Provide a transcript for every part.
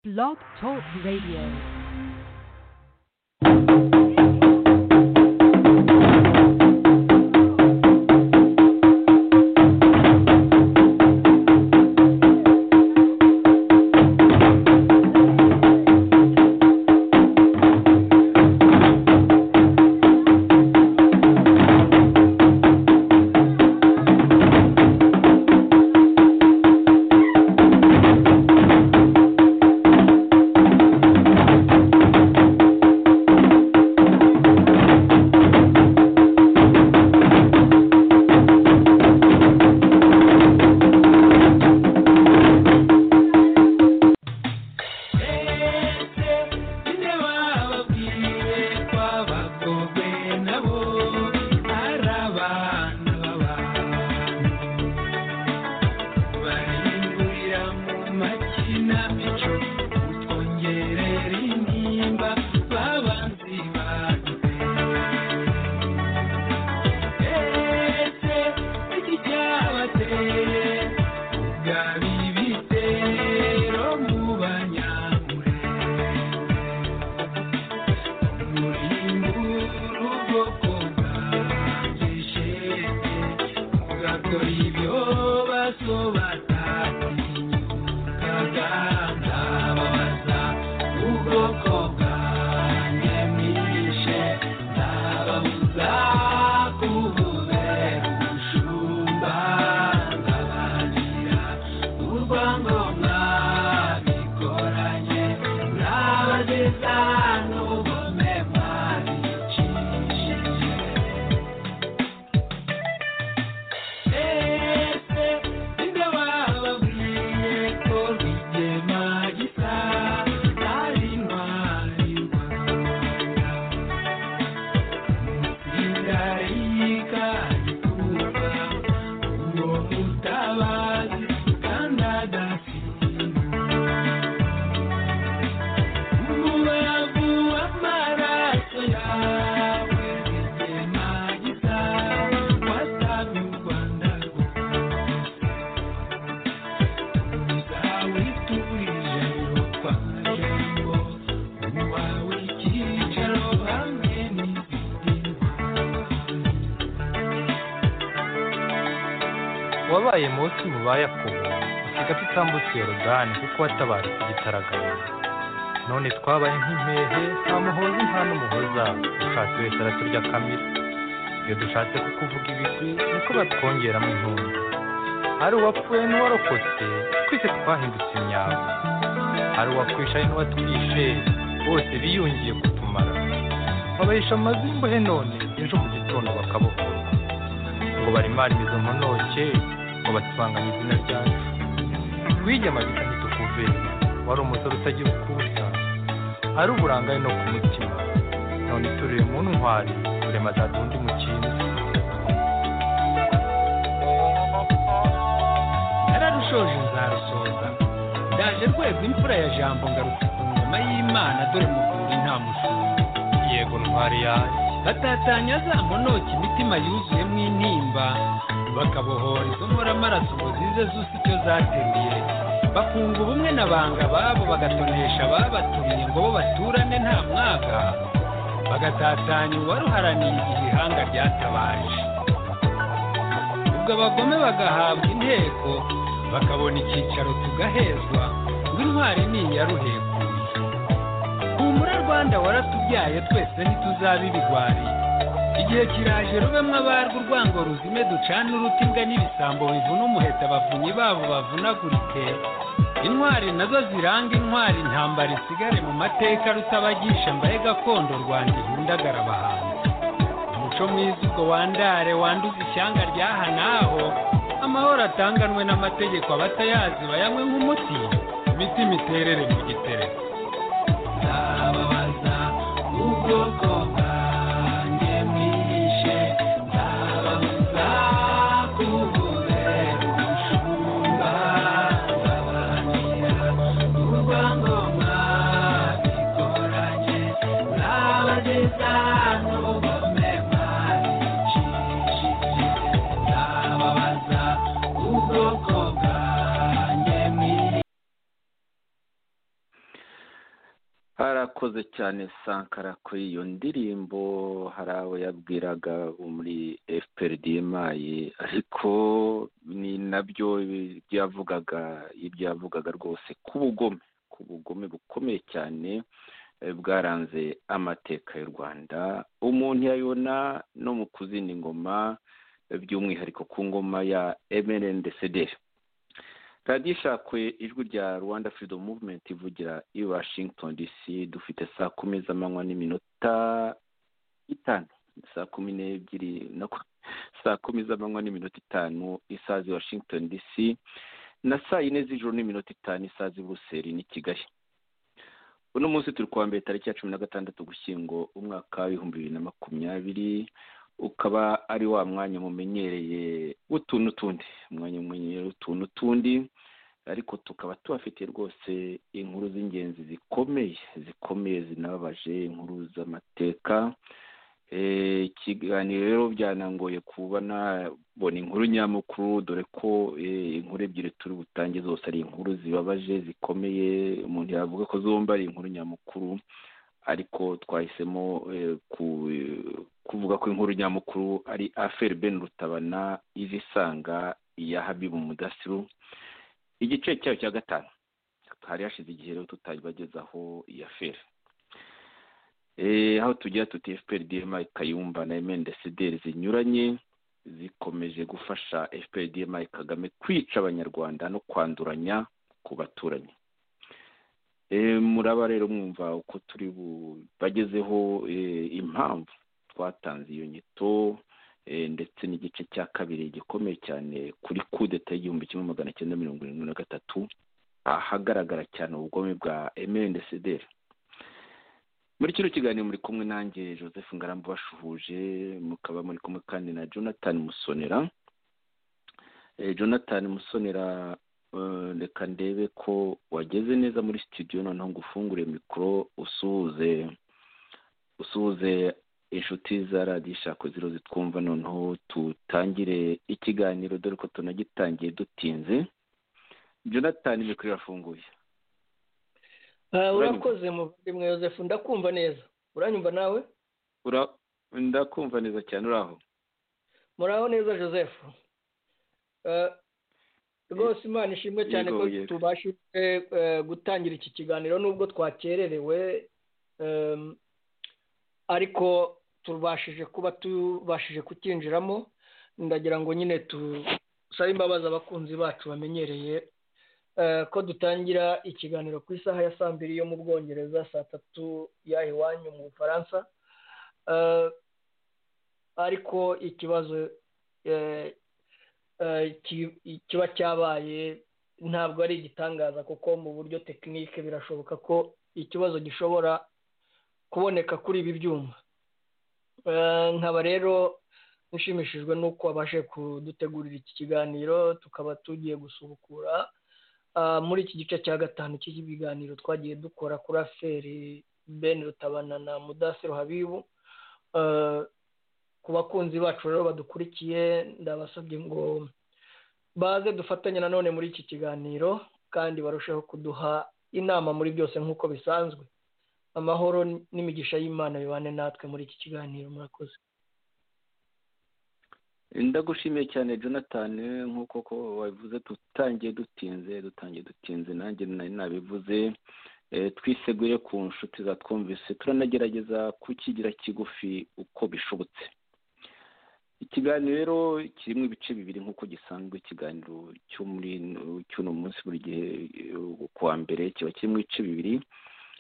Blog Talk Radio. wabaye munsi mu ba yakobo usiga tutambutse yorodani kuko watabaje igitaraganya none twabaye nk'impehe nta muhozi nta n'umuhoza dushatse wese araturya kamira iyo dushatse kukuvuga ibigwi niko batwongeramo intumbi hari uwapfuye n'uwarokotse twese twahindutse imyavu hari uwakwishaye n'uwatwishe bose biyungiye kutumara babahisha amazu y'imbohe none ejo mu gitondo bakabohorwa ngo barimarize izo mponoke ngo basibangane izina ryacu wigema gisa ntitukuve wari umusore utagira ukusa ari uburangare no ku mutima none turire mu ntwari turema za dundi mu kintu nararushoje nzarusoza ndaje rwego imfura ya jambo ngarutse ku ngoma y'imana dore muvuri nta mushumba yego ntwari yanjye batatanya za monoki imitima yuzuyemo intimba bakabohora izo nkoramaraso ngo zize zose icyo zateruye bakunga ubumwe na banga babo bagatonesha ababatumiye ngo bo baturane nta mwaga bagatatanya uwaruharaniye igihe ihanga ryatabaje ubwo abagome bagahabwa inteko bakabona icyicaro tugahezwa ngo intwari ni iya ruhekuye humura rwanda waratubyaye twese ntituzabe ibigwari igihe kiraje rubemo abarwa urwango ruzime ducane uruti imbwa n'ibisambo bivuna umuheta abavunyi babo bavunagurike intwari nazo ziranga intwari intambara isigare mu mateka rutabagisha mbaye gakondo rwanda ihundagara abahanzi umuco mwiza ubwo wandare wanduza ishyanga ryaha n'aho amahoro atanganwe n'amategeko abatayazi bayanywe nk'umuti imitima iterere mu gitereko ndababaza ubwoko bwanjye mwishe ndababuza kubuze umushumba ndabahanira urwangoma bikoranye ndabageza n'ubugome bwabicishije ndababaza ubwoko bwanjye mwishe barakoze cyane sankara kuri iyo ndirimbo hari abo yabwiraga bo muri fpr mayi ariko ni nabyo ibyo yavugaga ibyo yavugaga rwose ku bugome ku bugome bukomeye cyane eh, bwaranze amateka y'u rwanda umuntu yayona no mu kuzindi ngoma eh, by'umwihariko ku ngoma ya mrndcdr radiyo ishakwe ijwi rya rwanda freedom movement ivugira i washington dc dufite saa kumi z'amanywa n'iminota itanu saa kumi n'ebyiri no ku- saa kumi z'amanywa n'iminota itanu isaha z'i washington dc na saa yine z'ijoro n'iminota itanu isaha z'i buruseli n'i kigali uno munsi turi kuwa mbere tariki ya cumi na gatandatu gushyingo umwaka w'ibihumbi bibiri na makumyabiri ukaba ari wa mwanya mumenyereye w'utu n'utundi umwanya mumenyereye w'utu n'utundi ariko tukaba tubafitiye rwose inkuru z'ingenzi zikomeye zikomeye zinababaje inkuru z'amateka Eh, ikiganiro rero byanangoye kuba nabona inkuru nyamukuru dore ko eh, inkuru ebyiri turi butange zose ari inkuru zibabaje zikomeye umuntu yavuga ko zombi ari inkuru nyamukuru ariko twahisemo eh, ku- eh, kuvuga ko inkuru nyamukuru ari aferi ben rutabana iza isanga iya habibu mudasiru igice cyayo cya gatanu hari hashize igihe rero tutabagezaho iyi aferi Eh, aho tugira tuti fprdma kayumba na mndcdr zinyuranye zikomeje gufasha fprdma kagame kwica abanyarwanda no kwanduranya ku baturanyi Eh, muraba rero mwumva uko turi bubagezeho eh, impamvu twatanze iyo nyito eh, ndetse n'igice cya kabiri gikomeye cyane kuri kudeta y'igihumbi kimwe magana cyenda mirongo irindwi na gatatu ahagaragara cyane ubugome bwa mndcdr muri kino kiganiro muri kumwe nanjye joseph ngarambe ubashuhuje mukaba muri kumwe kandi na jonathan musonera Eh, jonathan musonera eh, reka ndebe ko wageze neza muri studio noneho ngo ufungure mikoro usuhuze usuhuze inshuti za radiyo ishako ziro zitwumva noneho tutangire ikiganiro dore ko tunagitangiye dutinze jonathan mikoro irafunguye Ah, Uranyumva? urakoze muvandimwe Joseph ndakumva neza uranyumva nawe Ura- ndakumva neza cyane uraho muraho neza Joseph Ah, rwose imana ishimwe cyane ko Yego, yego. tubashije eh, gutangira iki kiganiro nubwo twakererewe em, ariko tubashije kuba tubashije kukinjiramo ndagira ngo nyine tusabe imbabazi abakunzi bacu bamenyereye eh, ko dutangira ikiganiro ku isaha ya saa mbiri yo mu bwongereza saa tatu y'aha iwanyu mu bufaransa Eh, ariko ikibazo eh, eh, ki- kiba cyabaye ntabwo ari igitangaza kuko mu buryo tekinike birashoboka ko ikibazo gishobora kuboneka kuri ibi byuma Eh, nkaba rero nshimishijwe n'uko wabashe kudutegurira iki kiganiro tukaba tugiye gusubukura ah, muri iki gice cya gatanu cy'iki biganiro twagiye dukora kuri aferi ben rutabana na mudasiru habibu Eh, ku bakunzi bacu rero badukurikiye ndabasabye ngo baze dufatanye nanone muri iki kiganiro kandi barusheho kuduha inama muri byose nk'uko bisanzwe amahoro n'imigisha y'imana bibane natwe muri iki kiganiro murakoze ndagushimiye cyane jonathan nk'uko ko wabivuze dutangiye dutinze dutangiye dutinze nanjye nari nabivuze Eh, twiseguye ku nshuti zatwumvise turanagerageza kukigira kigufi uko bishobotse ikiganiro rero kirimo ibice bibiri nk'uko gisanzwe ikiganiro cyo muri cy'uno munsi buri gihe eh, kuwa mbere kiba kirimo ibice bibiri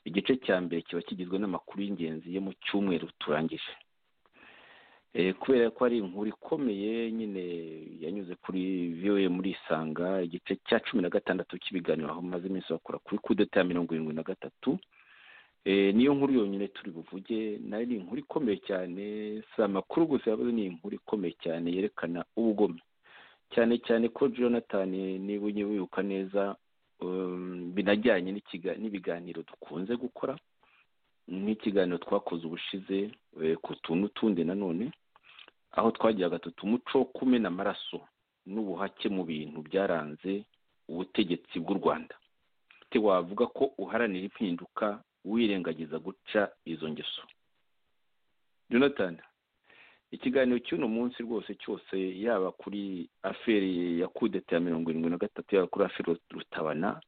igice cya mbere kiba kigizwe n'amakuru y'ingenzi yo mu cyumweru turangije Eh, kubera ko ari inkuru ikomeye nyine yanyuze kuri voa muri isanga igice cya cumi na gatandatu cy'ibiganiro aho maze iminsi bakora kuri kudeta ya mirongo irindwi na gatatu Eh, niyo nkuru yonyine turi buvuge nayo ni inkuru ikomeye cyane si amakuru gusa yavuze ni inkuru ikomeye cyane yerekana ubugome cyane cyane ko jonathan niba ujye wibuka neza um, binajyanye n'ikiga- n'ibiganiro dukunze gukora nk'ikiganiro twakoze ubushize eh, ku tuntu tundi nanone aho twagiraga tuti umuco wo kumena amaraso n'ubuhake mu bintu byaranze ubutegetsi bw'u rwanda te wavuga ko uharanira impinduka wirengagiza guca izo ngeso jonathan ikiganiro cy'uno munsi rwose cyose yaba kuri aferi ya kudeta ya mirongo irindwi na gatatu yaba kuri aferi rutabana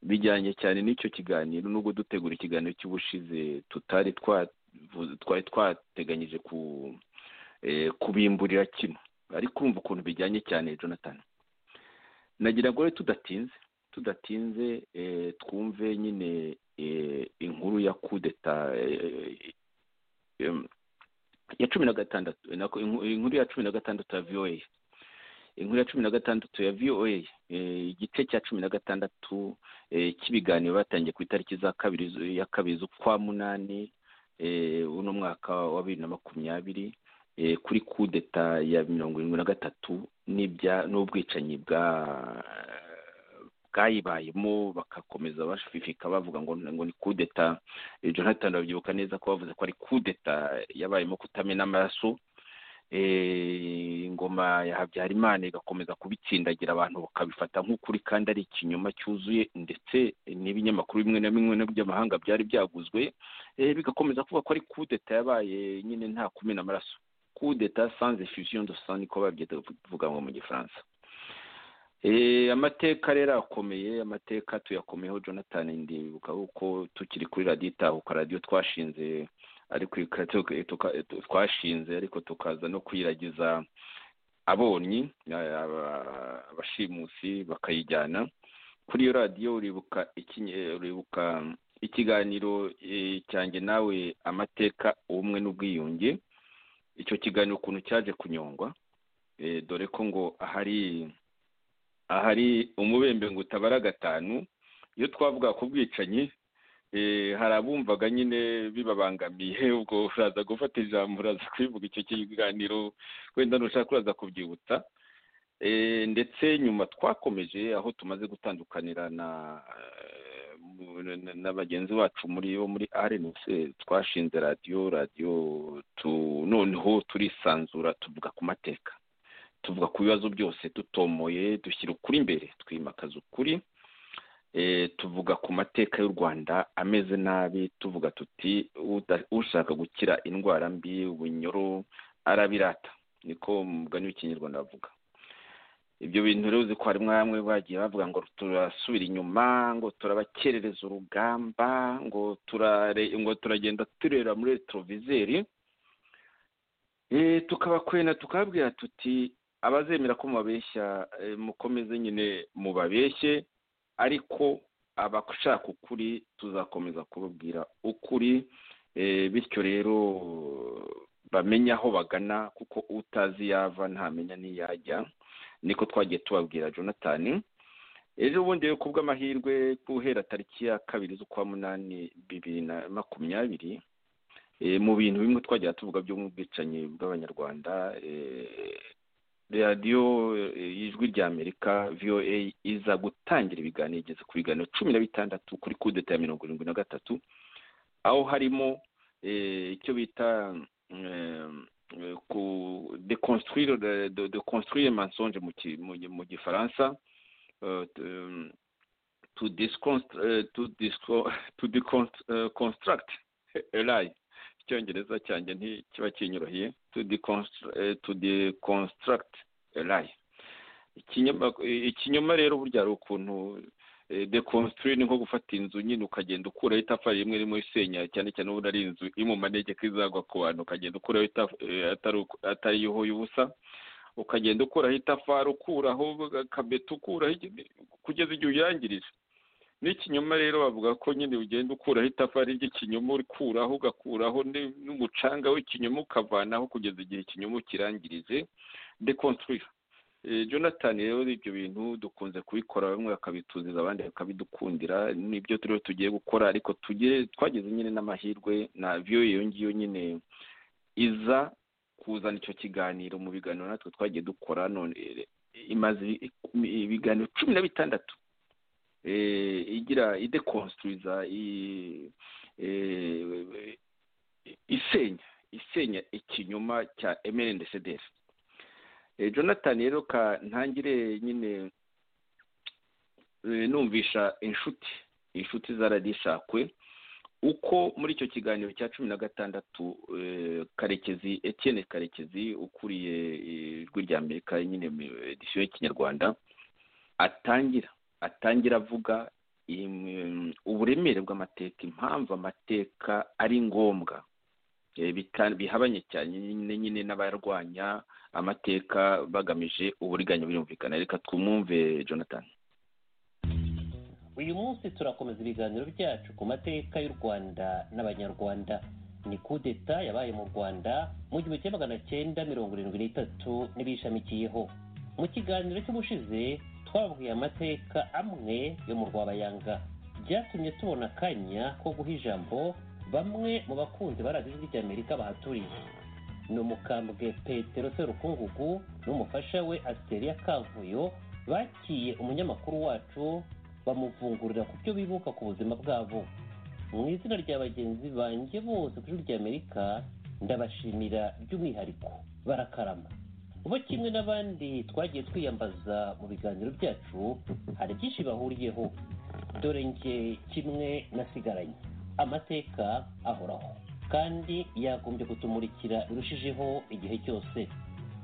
bijyanye cyane n'icyo kiganiro nubwo dutegura ikiganiro cy'ubushize tutari twari twateganyije kubimburira kino ariko kumva ukuntu bijyanye cyane jonathan nagira ngo tudatinze tudatinze twumve nyine inkuru ya kudeta ya cumi na gatandatu inkuru ya cumi na gatandatu ya voa inkuru ya cumi na gatandatu ya voa igice cya cumi na gatandatu cy'ibiganiro batangiye ku itariki za kabiri ya kabiri z'ukwa munani uno mwaka wa bibiri na makumyabiri kuri kudeta ya mirongo irindwi na gatatu n'ubwicanyi bwa bwayibayemo bagakomeza bashifika bavuga ngo ngo ni kudeta jonathan babyibuka neza ko bavuze ko ari kudeta yabayemo kutamena amaraso ingoma ya habyarimana igakomeza kubitsindagira abantu bakabifata nk'ukuri kandi ari ikinyoma cyuzuye ndetse n'ibinyamakuru bimwe na bimwe by'amahanga byari byaguzwe bigakomeza kuvuga ko ari kudeta yabaye nyine nta kumena amaraso kudeta sanze fusion do san niko babyita bivuga ngo mu gifaransa amateka rero akomeye amateka tuyakomeyeho jonathan ndibuka kuko tukiri kuri radiyo itahuka radiyo twashinze ariko twashinze ariko tukaza no kuyiragiza abonyi abashimusi bakayijyana kuri iyo radiyo uribuka ikiganiro cyanjye nawe amateka ubumwe n'ubwiyunge icyo kiganiro ukuntu cyaje kunyongwa dore ko ngo ahari ahari umubembe ngo utabara gatanu iyo twavuga ku bwicanyi hari abumvaga nyine bibabangamiye ubwo uraza gufata ijambo uraza kubivuga icyo kiganiro wenda ntushaka uraza kubyibutsa ndetse nyuma twakomeje aho tumaze gutandukanira na bagenzi bacu muri bo muri rnc twashinze radiyo radiyo noneho turisanzura tuvuga ku mateka tuvuga ku bibazo byose dutomoye dushyira ukuri imbere twimakaza ukuri tuvuga ku mateka y'u rwanda ameze nabi tuvuga tuti ushaka gukira indwara mbi ubunyoro arabirata niko mugani w'ikinyarwanda bavuga ibyo bintu rero uzi ko harimo bamwe bagiye bavuga ngo turasubira inyuma ngo turabakerereza urugamba ngo ngo turagenda turera muri retrovizeri tukabakwena tukababwira tuti abazemera ko mubabeshya mukomeze nyine mubabeshye ariko abashaka ukuri tuzakomeza kubabwira ukuri bityo rero bamenye aho bagana kuko utazi yava ntamenya n'iyajya niko twagiye tubabwira jonathan ejo bundi ku bw'amahirwe guhera tariki ya kabiri z'ukwa munani bibiri na makumyabiri mu bintu bimwe twagira tuvuga byo mu bwicanyi bw'abanyarwanda radiyo y'ijwi ry'amerika voa iza gutangira ibiganiro igeze ku biganiro cumi na bitandatu kuri kudeta ya mirongo irindwi na gatatu aho harimo icyo bita ku deconstruire mensonge mu gifaransa to deconstruct lie icyongereza cyanjye ntikiba kinyoroheye to deconstruct lie ikinyoma rero burya hari ukuntu deconstruire ni nko gufata inzu nyine ukagenda ukuraho itafari rimwe rimwe isenya cyane cyane ubundi ari inzu iri mu manegeka izagwa ku bantu ukagenda ukuraho atari yo y'ubusa ukagenda ukuraho itafari ukuraho akabeto ukuraho kugeza igihe uyangirije n'ikinyoma rero bavuga ko nyine ugenda ukuraho itafari ry'ikinyoma urikuraho ugakuraho n'umucanga w'ikinyoma ukavanaho kugeza igihe ikinyoma ukirangirize deconstruire jonathan rero ibyo bintu dukunze kubikora bamwe bakabituziza abandi bakabidukundira nibyo turiho tugiye gukora ariko tugire twageze nyine n'amahirwe na viyo iyo ngiyo nyine iza kuzana icyo kiganiro mu biganiro natwe twagiye dukora none imaze ibiganiro cumi na bitandatu igira idekonstruiza isenya isenya ikinyoma cya emerendeceder jonathan rero ka ntangire nyine numvisha inshuti inshuti zaradishakwe uko muri icyo kiganiro cya cumi na gatandatu karekezi Etienne karekezi ukuriye ijwi rya amerika nyine edisiyo y'ikinyarwanda atangira atangira avuga uburemere bw'amateka impamvu amateka ari ngombwa bihabanye cyane nyine n'abarwanya amateka bagamije uburiganya birumvikana reka twumve jonathan uyu munsi turakomeza ibiganiro byacu ku mateka y'u rwanda n'abanyarwanda ni kudeta yabaye mu rwanda mu gihumbi kimwe magana cyenda mirongo irindwi n'itatu n'ibishamikiyeho mu kiganiro cy'ubushize twabwiye amateka amwe yo mu rwabayanga byatumye tubona akanya ko guha ijambo bamwe mu bakunzi ba radiyo ijwi ry'amerika bahaturiye ni umukambwe petero serukungugu n'umufasha we asiteria kavuyo bakiye umunyamakuru wacu bamuvungurira ku byo bibuka ku buzima bwabo mu izina rya bagenzi banjye bose ku ijwi ry'amerika ndabashimira by'umwihariko barakarama bo kimwe n'abandi twagiye twiyambaza mu biganiro byacu hari byinshi bahuriyeho dore nge kimwe nasigaranye amateka ahoraho kandi yagombye kutumurikira birushijeho igihe cyose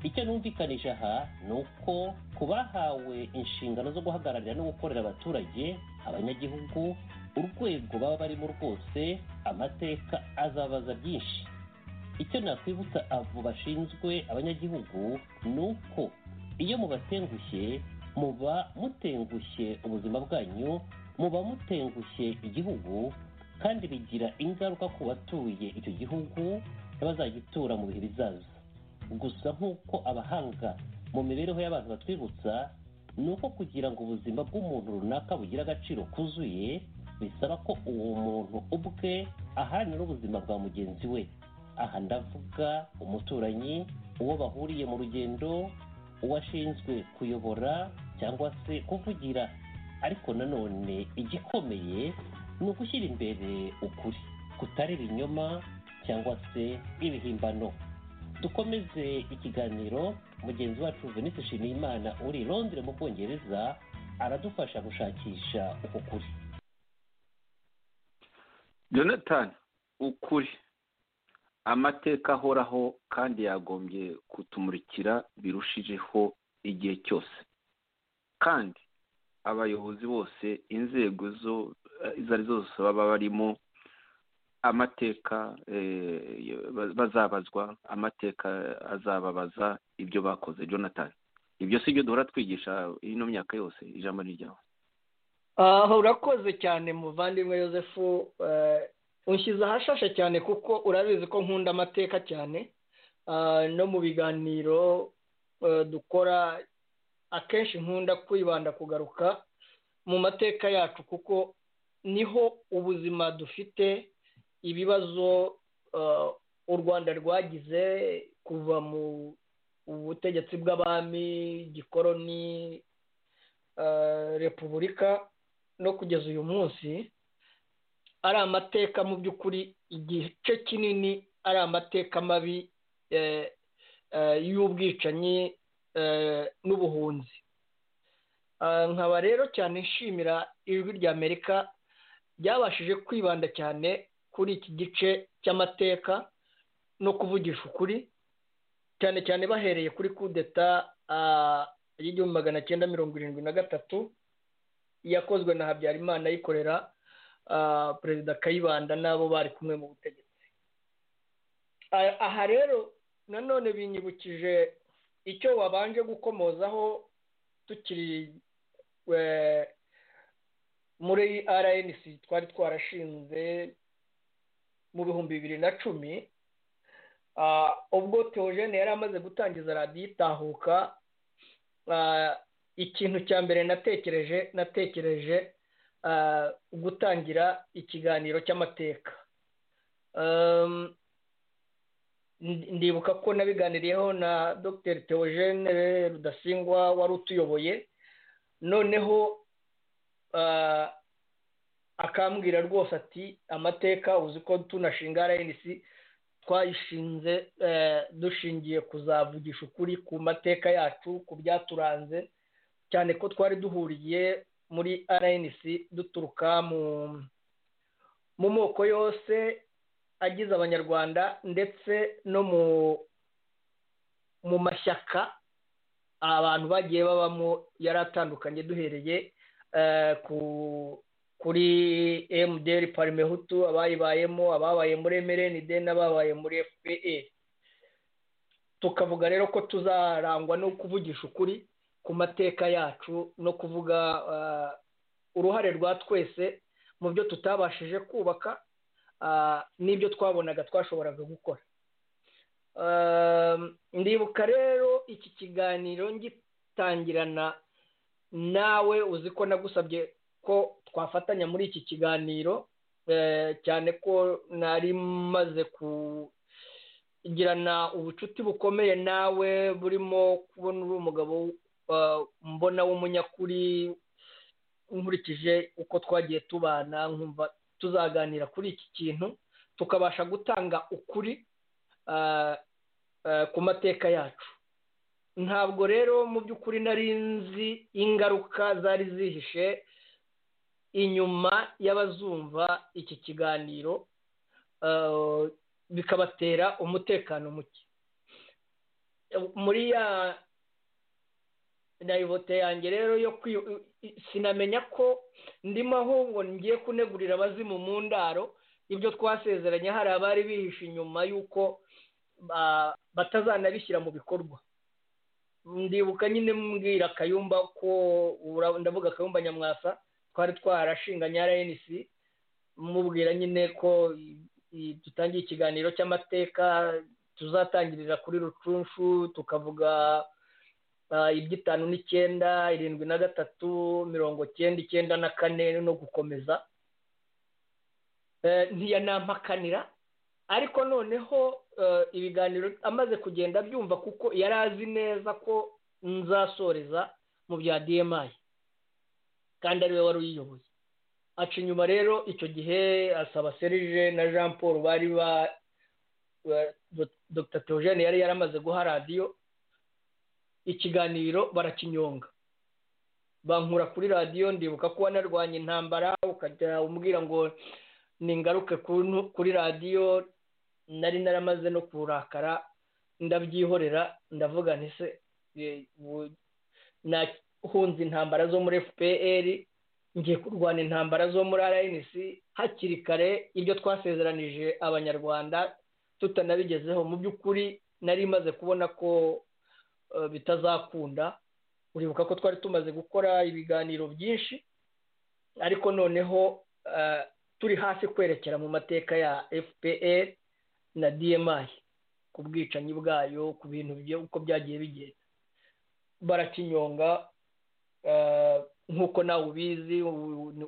icyo numvikanisha aha ni uko ku bahawe inshingano zo guhagararira no gukorera abaturage abanyagihugu urwego baba barimo rwose amateka azabaza byinshi icyo nakwibutsa abo bashinzwe abanyagihugu ni uko iyo mubatengushye muba mutengushye ubuzima bwanyu muba mutengushye igihugu kandi bigira ingaruka ku batuye icyo gihugu n'abazagitura mu bihe bizaza gusa nk'uko abahanga mu mibereho y'abantu batwibutsa ni uko kugira ngo ubuzima bw'umuntu runaka bugire agaciro kuzuye bisaba ko uwo muntu ubwe ahana n'ubuzima bwa mugenzi we aha ndavuga umuturanyi uwo bahuriye mu rugendo uwashinzwe kuyobora cyangwa se kuvugira ariko nanone igikomeye ni ugushyira imbere ukuri kutari ibinyoma cyangwa se ibihimbano dukomeze ikiganiro mugenzi wacu venise nshimiyimana uri londire mu bwongereza aradufasha gushakisha uko kuri jonathan ukuri amateka ahoraho kandi yagombye kutumurikira birushijeho igihe cyose kandi abayobozi bose inzego zo izo ari zose baba barimo amateka bazabazwa amateka azababaza ibyo bakoze jonathan ibyo si byo duhora twigisha ino myaka yose ijambo ni ryawe aha urakoze cyane muvandimwe yosefu unshyize ahashashe cyane kuko urabizi ko nkunda amateka cyane no mu biganiro dukora akenshi nkunda kwibanda kugaruka mu mateka yacu kuko niho ubuzima dufite ibibazo u rwanda rwagize kuva mu butegetsi bw'abami gikoroni repubulika no kugeza uyu munsi ari amateka mu by'ukuri igice kinini ari amateka mabi y'ubwicanyi n'ubuhunzi nkaba rero cyane nshimira ijwi rya amerika ryabashije kwibanda cyane kuri iki gice cy'amateka no kuvugisha ukuri cyane cyane bahereye kuri kudeta y'igihumbi magana cyenda mirongo irindwi na gatatu yakozwe na habyarimana ayikorera perezida kayibanda n'abo bari kumwe mu butegetsi aha rero nanone binyibukije icyo wabanje gukomozaho tukiri muri rnc twari twarashinze mu bihumbi bibiri na cumi ubwo teogene yari amaze gutangiza radiyo itahuka ikintu cya mbere natekereje natekereje gutangira ikiganiro cy'amateka ndibuka ko nabiganiriyeho na dr teogene rudasingwa wari utuyoboye noneho akambwira rwose ati amateka uzi ko tunashinga rnc twayishinze dushingiye kuzavugisha ukuri ku mateka yacu ku byaturanze cyane ko twari duhuriye muri rnc duturuka mu moko yose agize abanyarwanda ndetse no mu mashyaka abantu bagiye babamo yari atandukanye duhereye kuri emuderi parimehutu abayibayemo ababaye muri emerenide n'ababaye muri fpe tukavuga rero ko tuzarangwa no kuvugisha ukuri ku mateka yacu no kuvuga uruhare rwa twese mu byo tutabashije kubaka n'ibyo twabonaga twashoboraga gukora ndibuka rero iki kiganiro ngitangirana nawe uzi ko nagusabye ko twafatanya muri iki kiganiro cyane ko nari maze kugirana ubucuti bukomeye nawe burimo kubona uri umugabo mbona w'umunyakuri nkurikije uko twagiye tubana nkumva tuzaganira kuri iki kintu tukabasha gutanga ukuri ku mateka yacu ntabwo rero mu by'ukuri nari nzi ingaruka zari zihishe inyuma y'abazumva iki kiganiro bikabatera umutekano muke muri ya dayivote yanjye rero yo sinamenya ko ndimo ahubwo ngiye kunegurira abazimu mu ndaro ibyo twasezeranye hari abari bihishe inyuma y'uko batazanabishyira mu bikorwa ndibuka nyine mbwira akayumba ko ndavuga akayumba nyamwasa twari twarashinganye rnc mubwira nyine ko dutangiye ikiganiro cy'amateka tuzatangirira kuri rucunshu tukavuga iby'itanu n'icyenda irindwi na gatatu mirongo cyenda icyenda na kane no gukomeza ntiyanampakanira ariko noneho ibiganiro amaze kugenda abyumva kuko yari azi neza ko nzasoreza mu bya dmi kandi ariwe wari uyiyoboye aca inyuma rero icyo gihe asaba serije na jean paul bari ba dr theogene yari yaramaze guha radiyo ikiganiro barakinyonga bankura kuri radiyo ndibuka ko wanarwanya intambara ukajya umbwira ngo ningaruke kuri radiyo nari naramaze no kurakara ndabyihorera ndavuga ntise nahunze intambara zo muri fpr ngiye kurwana intambara zo muri rnc hakiri kare ibyo twasezeranije abanyarwanda tutanabigezeho mu by'ukuri nari maze kubona ko bitazakunda uribuka ko twari tumaze gukora ibiganiro byinshi ariko noneho turi hafi kwerekera mu mateka ya fpr na dmi ku bwicanyi bwayo ku bintu uko byagiye bigenda barakinyonga nk'uko nawe ubizi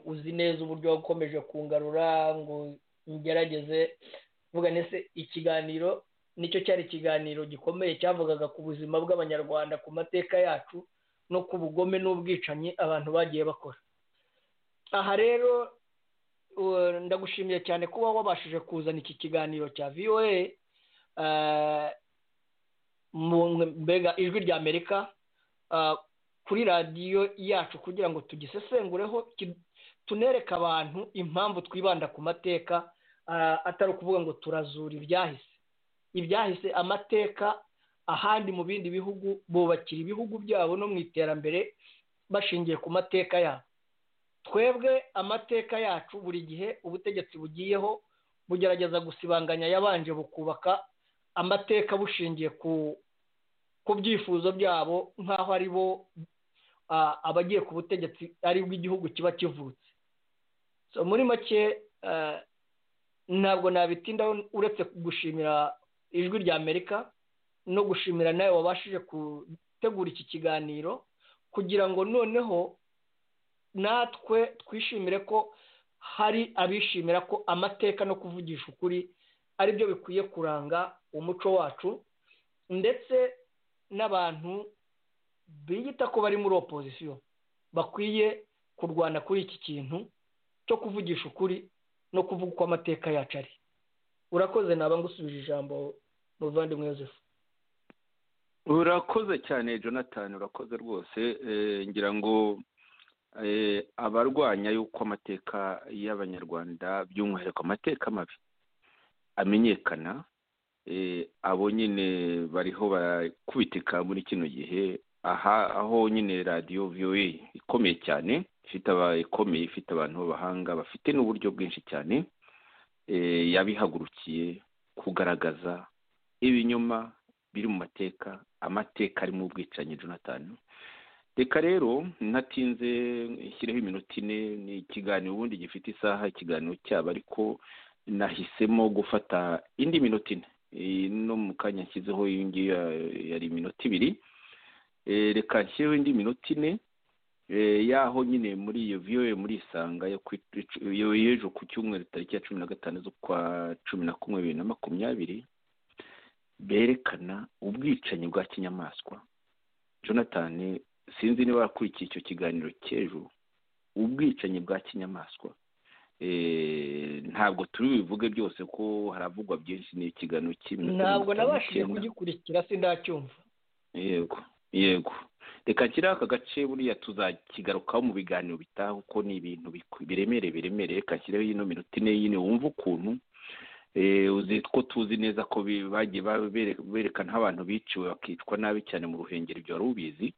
uzi neza uburyo wakomeje kungarura ngo ngerageze vuga nese ikiganiro nicyo cyari ikiganiro gikomeye cyavugaga ku buzima bw'abanyarwanda ku mateka yacu no ku bugome n'ubwicanyi abantu bagiye bakora aha rero ndagushimiye cyane kuba wabashije kuzana iki kiganiro cya voa mbega ijwi rya amerika kuri radiyo yacu kugira ngo tugisesengureho tunereke abantu impamvu twibanda ku mateka atari ukuvuga ngo turazura ibyahise ibyahise amateka ahandi mu bindi bihugu bubakira ibihugu byabo no mu iterambere bashingiye ku mateka yabo twebwe amateka yacu buri gihe ubutegetsi bugiyeho bugerageza gusibanganya yabanje bukubaka amateka bushingiye ku byifuzo byabo nk'aho ari bo abagiye ku butegetsi ari bw'igihugu kiba kivutse muri make ntabwo nabitindaho uretse gushimira ijwi rya amerika no gushimira nawe wabashije gutegura iki kiganiro kugira ngo noneho natwe twishimire ko hari abishimira ko amateka no kuvugisha ukuri ari byo bikwiye kuranga umuco wacu ndetse n'abantu biyita ko bari muri opozisiyo bakwiye kurwana kuri iki kintu cyo kuvugisha ukuri no kuvuga uko amateka yacu ari urakoze naba ngusubije ijambo muvandimwe Yosefu urakoze cyane jonathan urakoze rwose ngira ngo abarwanya yuko amateka y'abanyarwanda by'umwihariko amateka mabi amenyekana abo nyine bariho barakubitika muri kino gihe aha aho nyine radiyo viyowe ikomeye cyane ifite ikomeye ifite abantu b'abahanga bafite n'uburyo bwinshi cyane yabihagurukiye kugaragaza ibinyoma biri mu mateka amateka arimo ubwicanyi jonathan reka rero natinze nshyireho iminota ine ni ikiganiro ubundi gifite isaha ikiganiro cyabo ariko nahisemo gufata indi minota ine no mu kanya nshyizeho iyi ngiyi yari iminota ibiri reka nshyireho indi minota ine yaho nyine muri iyo viyowe muri isanga y'ejo ku cyumweru tariki ya cumi na gatanu z'ukwa cumi na kumwe bibiri na makumyabiri berekana ubwicanyi bwa kinyamaswa jonathan sinzi niba wakurikiye icyo kiganiro cy'ejo ubwicanyi bwa kinyamaswa ntabwo turi bubivuge byose ko haravugwa byinshi ni ikiganiro cy'iminota ntabwo nabashije kugikurikira sindacyumva yego yego reka kiriho aka gace buriya tuzakigarukaho mu biganiro bitaha kuko ni ibintu biremereye biremereye reka kireho ino minota ine yine wumva ukuntu uzi ko tuzi neza ko bagiye berekana abantu biciwe bakicwa nabi cyane mu ruhengeri ibyo wari ubizi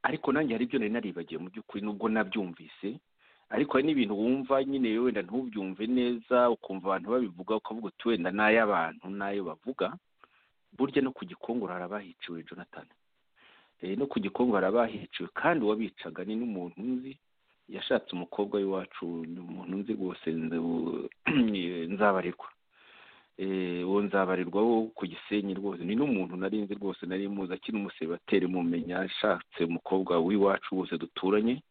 ariko nanjye hari ibyo nari naribagiwe mu by'ukuri nubwo nabyumvise ariko hari n'ibintu wumva nyine wenda ntubyumve neza ukumva abantu babivuga ukavuga uti wenda n'ay'abantu n'ayo bavuga burya no ku gikungu hari abahiciwe jonathan no ku gikungu hari abahiciwe kandi uwabicaga ni n'umuntu nzi yashatse umukobwa w'iwacu ni umuntu nzi rwose nzabarirwa uwo nzabarirwa wo ku gisenyi rwose ni n'umuntu nari nzi rwose nari muzi akiri umusebateri mumenya yashatse umukobwa w'iwacu wose duturanye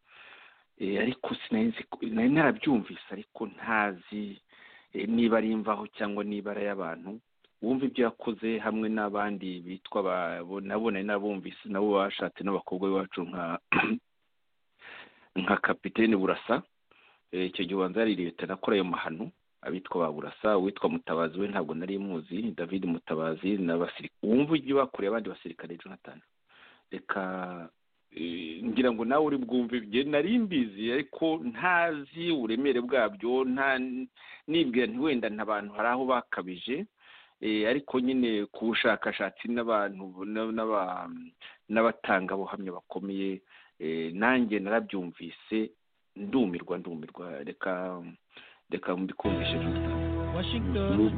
ariko sinari narabyumvise ariko ntazi niba ari imvaho cyangwa niba ari ay'abantu wumva ibyo yakoze hamwe n'abandi bitwa nabo nari narabumvise nabo bashatse n'abakobwa b'iwacu nka nka kapitene burasa icyo gihe ubanza yarirebeta nakora ayo mahano abitwa ba burasa uwitwa mutabazi we ntabwo nari muzi david mutabazi wumva ibyo bakoreye abandi basirikare jonathan reka ngira ngo nawe uri bwumve ibyo nari mbizi ariko ntazi uburemere bwabyo nta nibwira ntiwenda ntabantu hari aho bakabije ariko nyine ku bushakashatsi n'abantu n'abatangabuhamya bakomeye nanjye narabyumvise ndumirwa ndumirwa reka reka mbikumvishe washington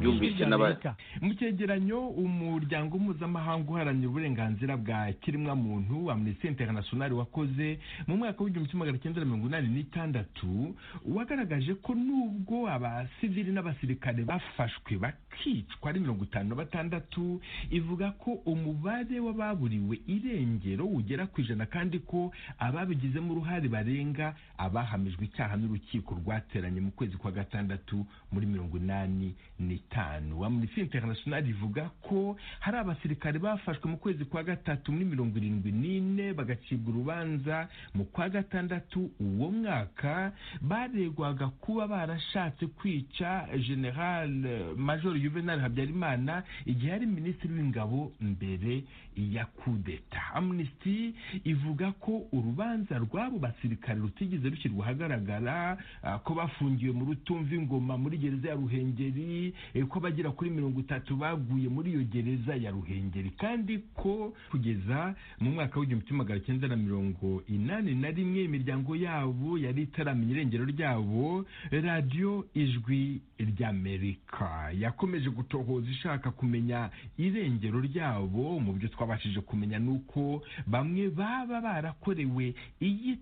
mu cyegeranyo umuryango mpuzamahanga uharanira uburenganzira bwa kiremwa muntu amnesty international wakoze mu mwaka w'igihumbi kimwe magana cyenda mirongo inani n'itandatu wagaragaje ko nubwo abasivili n'abasirikare bafashwe bakicwa ari mirongo itanu na batandatu ivuga ko umubare w'ababuriwe irengero ugera ku ijana kandi ko ababigizemo uruhare barenga abahamijwe icyaha n'urukiko rwateranye mu kwezi kwa gatandatu muri mirongo inani n'itanu amnesty international ivuga ko hari abasirikare bafashwe mu kwezi kwa gatatu muri mirongo irindwi n'ine bagacibwa urubanza mu kwa gatandatu uwo mwaka baregwaga kuba barashatse kwica general major juvenal habyarimana igihe ari minisitiri w'ingabo mbere ya kudeta amnesty ivuga ko urubanza rw'abo basirikare rutigeze rushyirwa ahagaragara uh, ko bafungiwe mu rutumva ingoma muri gereza ya ruhengeri ko abagera kuri mirongo itatu baguye muri iyo gereza ya ruhengeri kandi ko kugeza mu mwaka w'igihumbi kimwe magana cyenda na mirongo inani na rimwe imiryango yabo yari itaramenya irengero ryabo radiyo ijwi ry'amerika yakomeje gutohoza ishaka kumenya irengero ryabo mu byo twabashije kumenya ni uko bamwe baba barakorewe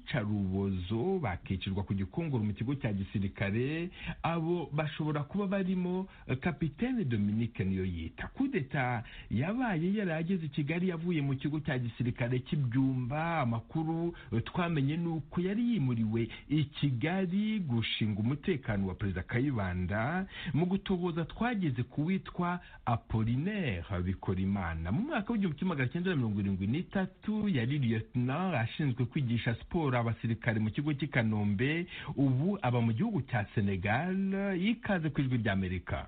iyicarubozo bakicirwa ku gikongoro mu kigo cya gisirikare abo bashobora kuba barimo kapitene dominique niyo yita kudeta yabaye yarageze i kigali yavuye mu kigo cya gisirikare cy'ibyumba amakuru twamenye ni uko yari yimuriwe i kigali gushinga umutekano wa perezida kayibanda mu gutoboza twageze ku witwa apolinaire bikorimana mu mwaka w'igihumbi kimwe magana cyenda mirongo irindwi n'itatu yari lieutenant ashinzwe kwigisha siporo abasirikare mu kigo cy'i kanombe ubu aba mu gihugu cya senegal yikaze ku ijwi ry'amerika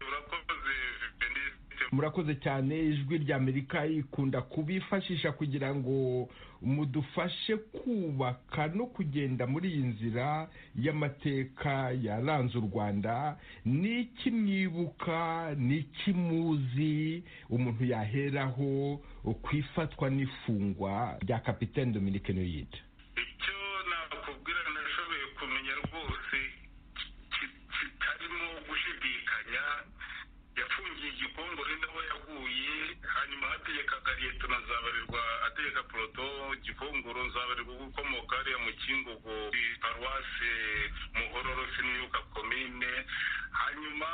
urakoze benedite murakoze cyane ijwi ry'amerika ikunda kubifashisha kugira ngo mudufashe kubaka no kugenda muri iyi nzira y'amateka yaranze u rwanda ni iki mwibuka ni iki muzi umuntu yaheraho ku ifatwa n'ifungwa rya kapitene dominike nuyide icyo nakubwira nashoboye kumenya rwose kitarimo gushidikanya yafungiye igikongore nawe yaguye hanyuma hategekaga leta nzabarirwa ategeka poroto gikongoro nzabarirwa gukomoka hariya mu kingogo paruwase muhororo siniyuka komine hanyuma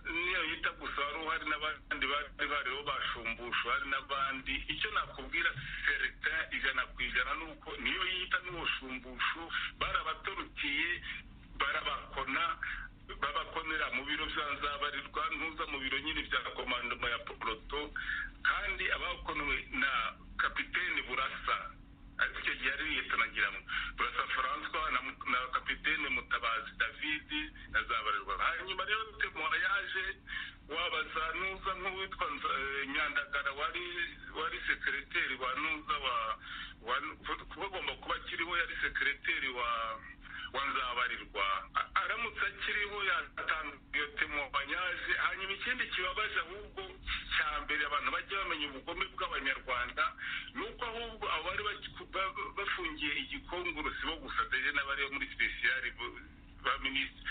niyo yita gusa wari uhari n'abandi bari bariho bashumbusha hari n'abandi icyo nakubwira serita ijana ku ijana ni uko niyo yita n'uwo shumbusho barabatorukiye barabakona babakomera mu biro bya nzabarirwa ntuza mu biro nyine bya komandoma ya poroto kandi abakonewe na kapitene burasa ariko icyo gihe ari liyetona ngira ngo burasa furanswa na kapitene mutabazi david na zabarirwa hanyuma rero temora yaje wabaza nuza nk'uwitwa nyandagara wari wari sekereteri wa nuza wa bagomba kuba akiriho yari sekereteri wa wanzabarirwa aramutse akiriho yatanga iyo temobanyaje hanyuma ikindi kibabaje ahubwo cya mbere abantu bajya bamenya ubugome bw'abanyarwanda ni uko ahubwo abari bafungiye igikongoro si bo gusa ndetse n'abariyo muri sipesiyari ba minisitiri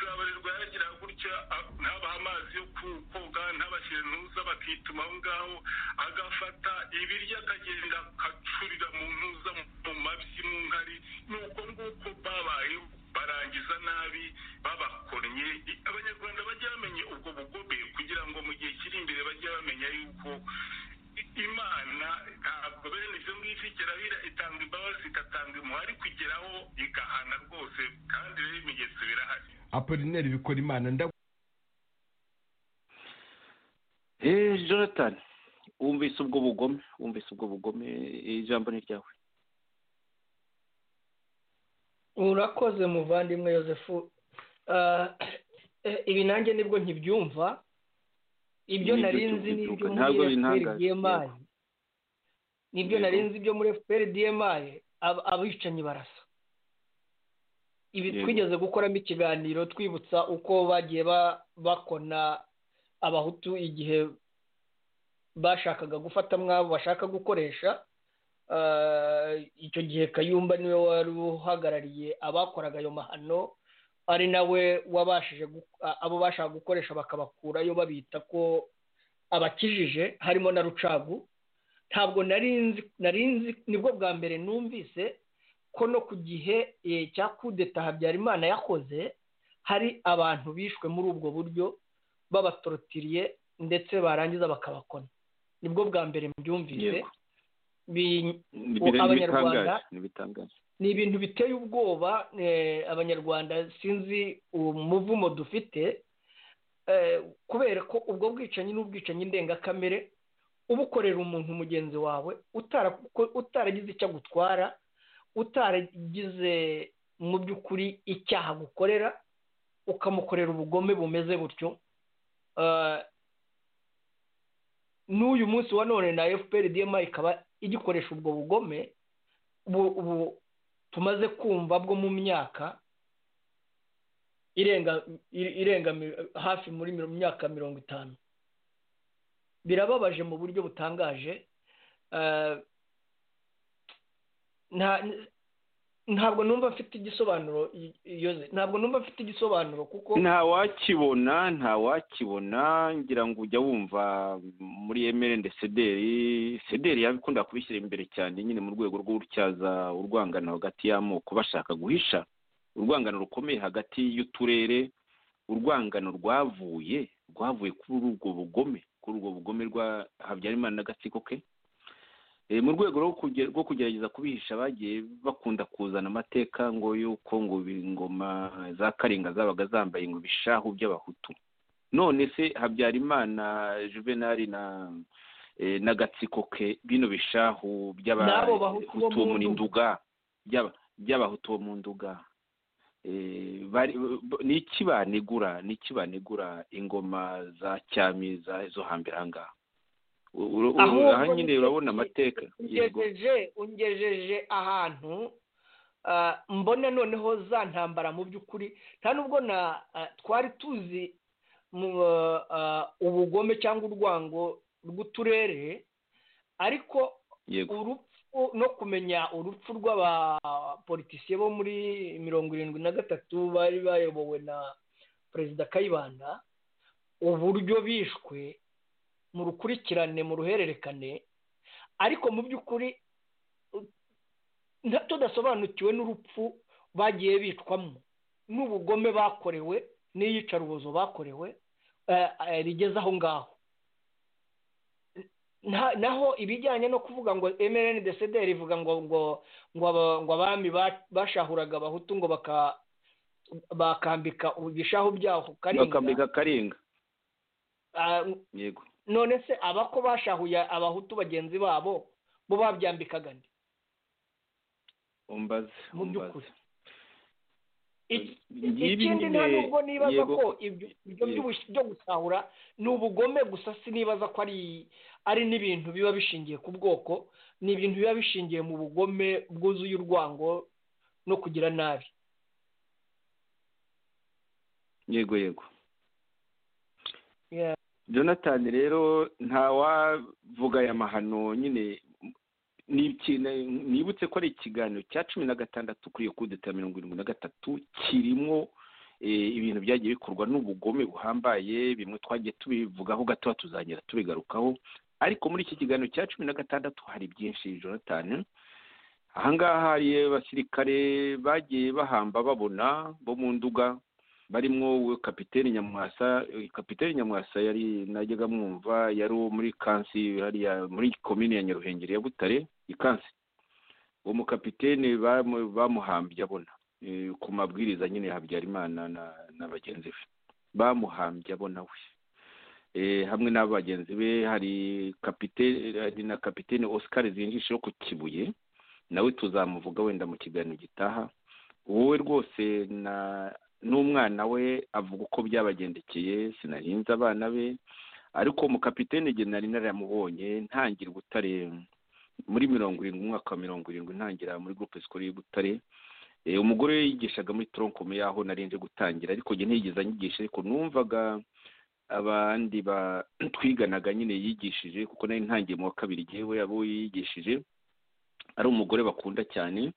zabarirwa yaragira gutya ntabaha amazi yo koga ntabashyire ntuza bakituma aho ngaho agafata ibiryo akagenda akacurira mu ntuza mu mabyi mu nkari ni uko nguko babayeho barangiza nabi babakonnye abanyarwanda bajya bamenya ubwo bugome kugira ngo mu gihe kiri imbere bajye bamenya yuko imana ntabwo bene ibyo ngibyo igerabira itanga imbabazi igatanga impuhwe kugeraho igahana rwose kandi rero ibimenyetso birahari apolineri bikora imana nda eee jonathan wumvise ubwo bugome wumvise ubwo bugome ijambo ni ryawe urakoze muvandimwe yosefu ibi nanjye nibwo ntibyumva ibyo narinzi n'ibyo muri efuperi diyemayi nibyo narinzi ibyo muri efuperi diyemayi abicanyi barasa ibi twigeze gukoramo ikiganiro twibutsa uko bagiye bakona abahutu igihe bashakaga gufata mwabo bashaka gukoresha icyo gihe kayumba niwe wari uhagarariye abakoraga ayo mahano ari nawe wabashije abo bashaka gukoresha bakabakurayo babita ko abakijije harimo na rucagu ntabwo narinzi narinzi nibwo bwa mbere numvise ko no ku gihe cya kudeta habyarimana yakoze hari abantu bishwe muri ubwo buryo babatorotiriye ndetse barangiza bakabakona nibwo bwa mbere mbyumvise abanyarwanda ni ibintu biteye ubwoba abanyarwanda sinzi umuvumo dufite kubera ko ubwo bwicanyi n'ubwicanyi ndengakamere uba ukorera umuntu mugenzi wawe utaragize icyo agutwara utaragize mu by'ukuri icyaha agukorera ukamukorera ubugome bumeze butyo n'uyu munsi wa none na efuperi diyema ikaba igikoresha ubwo bugome ubu tumaze kumva bwo mu myaka irenga hafi muri myaka mirongo itanu birababaje mu buryo butangaje ntabwo numva mfite igisobanuro ntabwo numva mfite igisobanuro kuko ntawakibona ntawakibona ngira ngo ujya wumva muri emere sederi sederi yabikunda kubishyira imbere cyane nyine mu rwego rwo gutyaza urwangano hagati y'amoko bashaka guhisha urwangano rukomeye hagati y'uturere urwangano rwavuye rwavuye kuri ubwo bugome kuri ubwo bugome rwa habyarimana n'agatsiko ke mu rwego rwo kugerageza kubihisha bagiye bakunda kuzana amateka ngo yuko ngo ingoma za karinga zabaga zambaye ngo ibishahu by'abahutu none se habyarimana juvenali na n'agatsiko ke bino bishahu by'abahutu bo mu nduga by'abahutu bo mu nduga ni iki banigura ni iki banigura ingoma za cyami zo hambere aha ngaha aha nyine urabona amateka ungejeje ungejeje ahantu mbona noneho za ntambara mu by'ukuri nta nubwo na twari tuzi ubugome cyangwa urwango rw'uturere ariko urupfu no kumenya urupfu rw'abapolitisiye bo muri mirongo irindwi na gatatu bari bayobowe na perezida kayibanda uburyo bishwe mu rukurikirane mu ruhererekane ariko mu by'ukuri tudasobanukiwe n'urupfu bagiye bicwamo n'ubugome bakorewe n'iyicarubozo bakorewe rigeze aho ngaho naho ibijyanye no kuvuga ngo mrn desederi ivuga ngo ngo ngo abami bashahuraga abahutu ngo bakambika ibishahu byaho karinga bakambika karinga none se abako bashahuye abahutu bagenzi babo bo babyambikaga nde umbaze mu by'ukuri ikindi nta nubwo nibaza ko ibyo byo gusahura ni ubugome gusa sinibaza ko ari n'ibintu biba bishingiye ku bwoko ni ibintu biba bishingiye mu bugome bwuzuye urwango no kugira nabi yego yego jonathan rero ntawavuga aya mahano nyine nibutse ko ari ikiganiro cya cumi na gatandatu kuri kudeta mirongo irindwi na gatatu kirimo ibintu byagiye bikorwa n'ubugome buhambaye bimwe twagiye tubivugaho gato tuzagera tubigarukaho ariko muri iki kiganiro cya cumi na gatandatu hari byinshi jonathan ahangaha hari abasirikare bagiye bahamba babona bo mu nduga barimo kapitene nyamwasa kapitene nyamwasa yari najyaga mwumva yari uwo muri kansi hariya muri komine ya nyaruhengeri ya butare ikansi uwo mukapitene bamuhambye abona ku mabwiriza nyine ya habyarimana na bagenzi be bamuhambye abona we hamwe n'abagenzi be hari kapitene na kapitene oscar zinjisheho ku kibuye nawe tuzamuvuga wenda mu kiganiro gitaha wowe rwose na n'umwana we avuga uko byabagendekeye sinarinze abana be ariko mukapitene igihe nari naramubonye ntangira ubutare muri mirongo irindwi umwaka wa mirongo irindwi ntangira muri gurupe sikoro y'ubutare umugore we yigishaga muri toronkome y'aho narinze gutangira ariko njye ntiyigeze anyigisha ariko numvaga abandi twiganaga nyine yigishije kuko nari ntangiye mu wa kabiri igihe we abo yigishije ari umugore bakunda cyane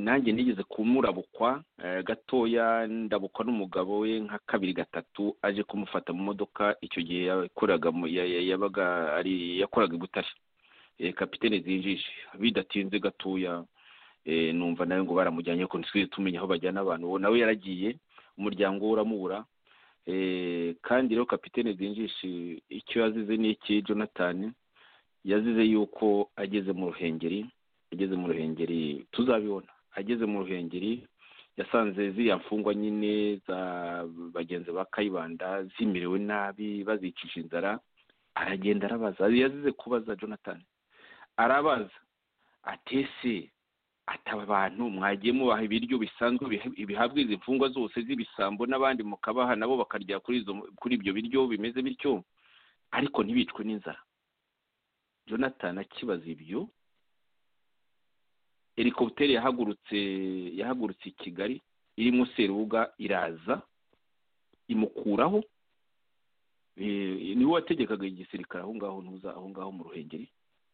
nanjye nigeze kumurabukwa gatoya ndabukwa n'umugabo we nka kabiri gatatu aje kumufata mu modoka icyo gihe yakoraga yabaga ari yakoraga ibutare kapitene zinjije bidatinze gatoya numva nawe ngo baramujyanye ko ntitwize tumenya aho bajyana abantu uwo nawe yaragiye umuryango we uramubura kandi rero kapitene zinjije icyo yazize ni iki jonathan yazize yuko ageze mu ruhengeri ageze mu ruhengeri tuzabibona ageze mu ruhengeri yasanze ziriya mfungwa nyine za bagenzi ba kayibanda zimerewe nabi bazicisha inzara aragenda arabaza yazize kubaza jonathan arabaza atese ataba abantu mwagiye mubaha ibiryo bisanzwe bihabwa izi mfungwa zose z'ibisambo n'abandi mukabaha nabo bakarya kuri ibyo biryo bimeze bityo ariko ntibicwe n'inzara jonathan akibaza ibyo helikopiteri yahagurutse yahagurutse i kigali iri munsi y'urubuga iraza imukuraho niwe wategekaga igisirikare aho ngaho ntuza aho ngaho mu ruhengeri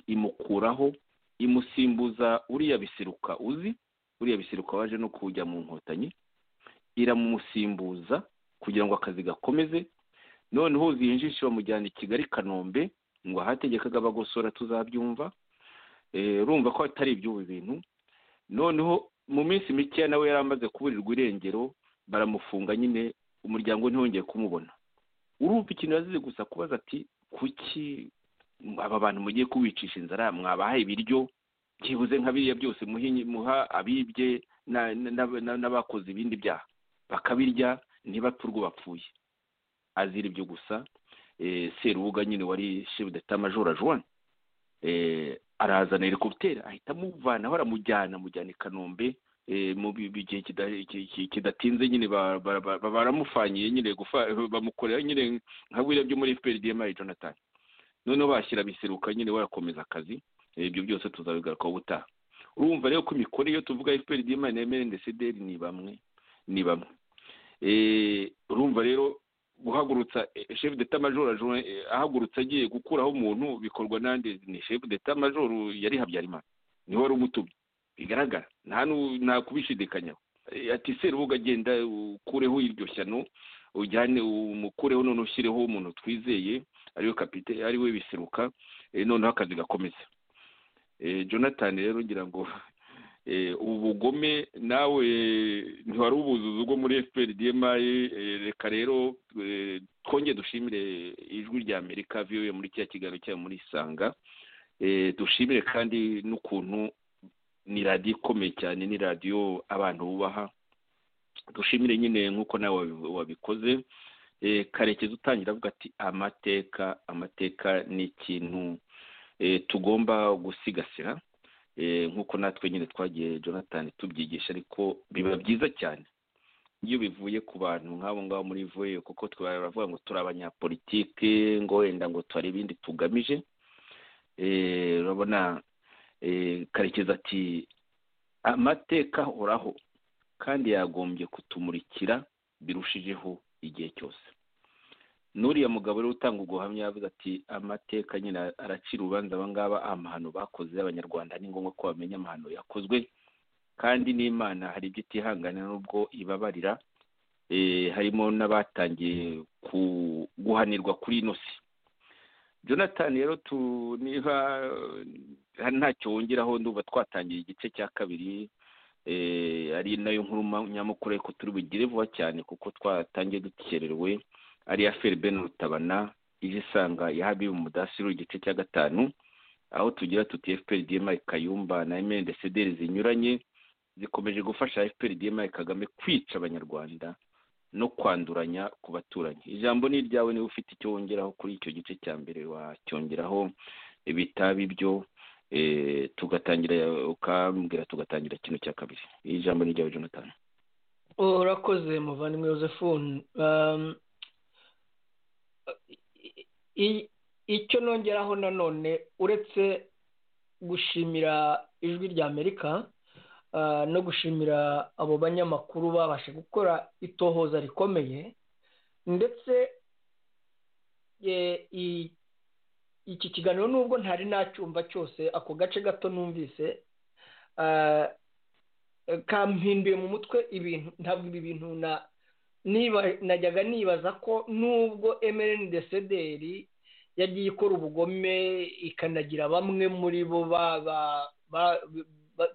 imukuraho imusimbuza uriya biseruka uzi uriya biseruka waje no kujya mu nkotanyi iramusimbuza kugira ngo akazi gakomeze noneho zinjishe bamujyana i kigali kanombe ngo ahategekaga abagosora tuzabyumva urumva ko atari iby'ubu bintu noneho mu minsi mikeya nawe yari amaze kuburirwa irengero baramufunga nyine umuryango ntiwongeye kumubona urumva ikintu yazize gusa kubaza ati kuki aba bantu mugiye kubicisha inzara mwabaha ibiryo byibuze nka biriya byose muha abibye n'abakoze ibindi byaha bakabirya ntibapfe urwo bapfuye azira ibyo gusa serubuga nyine wari shefu majora juwani arazana helikopiteri ahita amuvana baramujyana amujyana i kanombe mu gihe kidatinze nyine baramufanyije nyine bamukorera nyine nka biriya byo muri fpr dma jonathan noneho bashyira biseruka nyine warakomeza akazi ibyo byose tuzabigarukaho ubutaha urumva rero ko imikore iyo tuvuga fpr dma na mrndcdr ni bamwe ni bamwe urumva rero guhagurutsa chef d'etat major ahagurutse agiye gukuraho umuntu bikorwa n'andi ni chef d'etat major yari habyarimana niwe wari umutumye bigaragara nta kubishidikanyaho ati serubuga agenda ukureho iryo shyano ujyane umukureho none ushyireho umuntu twizeye ariwe kapite ariwe biseruka noneho akazi gakomeza jonathan rero ngira ngo ubu bugome nawe ntiwari ubuzuzi bwo muri fpr dma reka rero twonge dushimire ijwi rya amerika viwe muri kiriya kiganiro cyayo muri isanga dushimire kandi n'ukuntu ni radiyo ikomeye cyane ni radiyo abantu bubaha dushimire nyine nk'uko nawe wabikoze karekezi utangira avuga ati amateka amateka ni ikintu tugomba gusigasira nk'uko natwe nyine twagiye jonathan tubyigisha ariko biba byiza cyane iyo bivuye ku bantu nk'abo ngabo muri vuye kuko turavuga ngo turi abanyapolitike ngo wenda ngo tuharebe ibindi tugamije urabona karekezi ati amateka ahoraho kandi yagombye kutumurikira birushijeho igihe cyose n'uriya mugabo rero utanga uguhamya yavuze ati amateka nyine aracira urubanza abangaba amahano bakoze abanyarwanda ni ngombwa ko bamenya amahano yakozwe kandi n'imana hari ibyo itihanganira n'ubwo ibabarira harimo n'abatangiye guhanirwa kuri ino si jonathan rero niba ntacyo wongeraho ndumva twatangiye igice cya kabiri ari nayo nkuru nyamukuru ariko turi bugire vuba cyane kuko twatangiye dukererewe ariya feribeni rutabana ije isanga ya habibu mudasiru igice cya gatanu aho tugira tuti fpr dma kayumba na mndcdr zinyuranye zikomeje gufasha fpr dma kagame kwica abanyarwanda no kwanduranya ku baturanyi ijambo ni iryawe niba ufite icyo wongeraho kuri icyo gice cya mbere wacyongeraho bitaba ibyo tugatangira ukambwira tugatangira kino cya kabiri ijambo ni iryawe jonathan urakoze muvandimwe yosephine icyo nongeraho nanone uretse gushimira ijwi rya amerika no gushimira abo banyamakuru babasha gukora itohoza rikomeye ndetse iki kiganiro nubwo ntari nacyumva cyose ako gace gato numvise kampinduye mu mutwe ibintu ntabwo ibi bintu na najyaga nibaza ko nubwo emerendesederi yagiye ikora ubugome ikanagira bamwe muri bo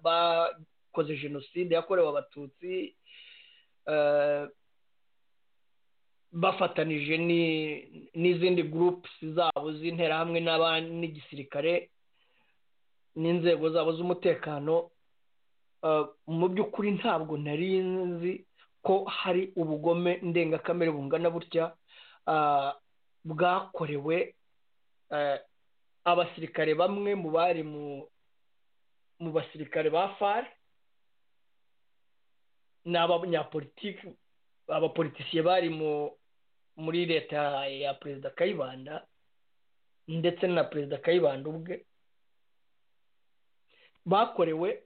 bakoze jenoside yakorewe abatutsi bafatanije n'izindi gurupusi zabo z'interahamwe n'igisirikare n'inzego zabo z'umutekano mu by'ukuri ntabwo nari nzi ko hari ubugome ndengakamere bungana butya bwakorewe abasirikare bamwe mu bari mu basirikare ba far ni abanyapolitiki abapolitisiye bari muri leta ya perezida kayibanda ndetse na perezida kayibanda ubwe bakorewe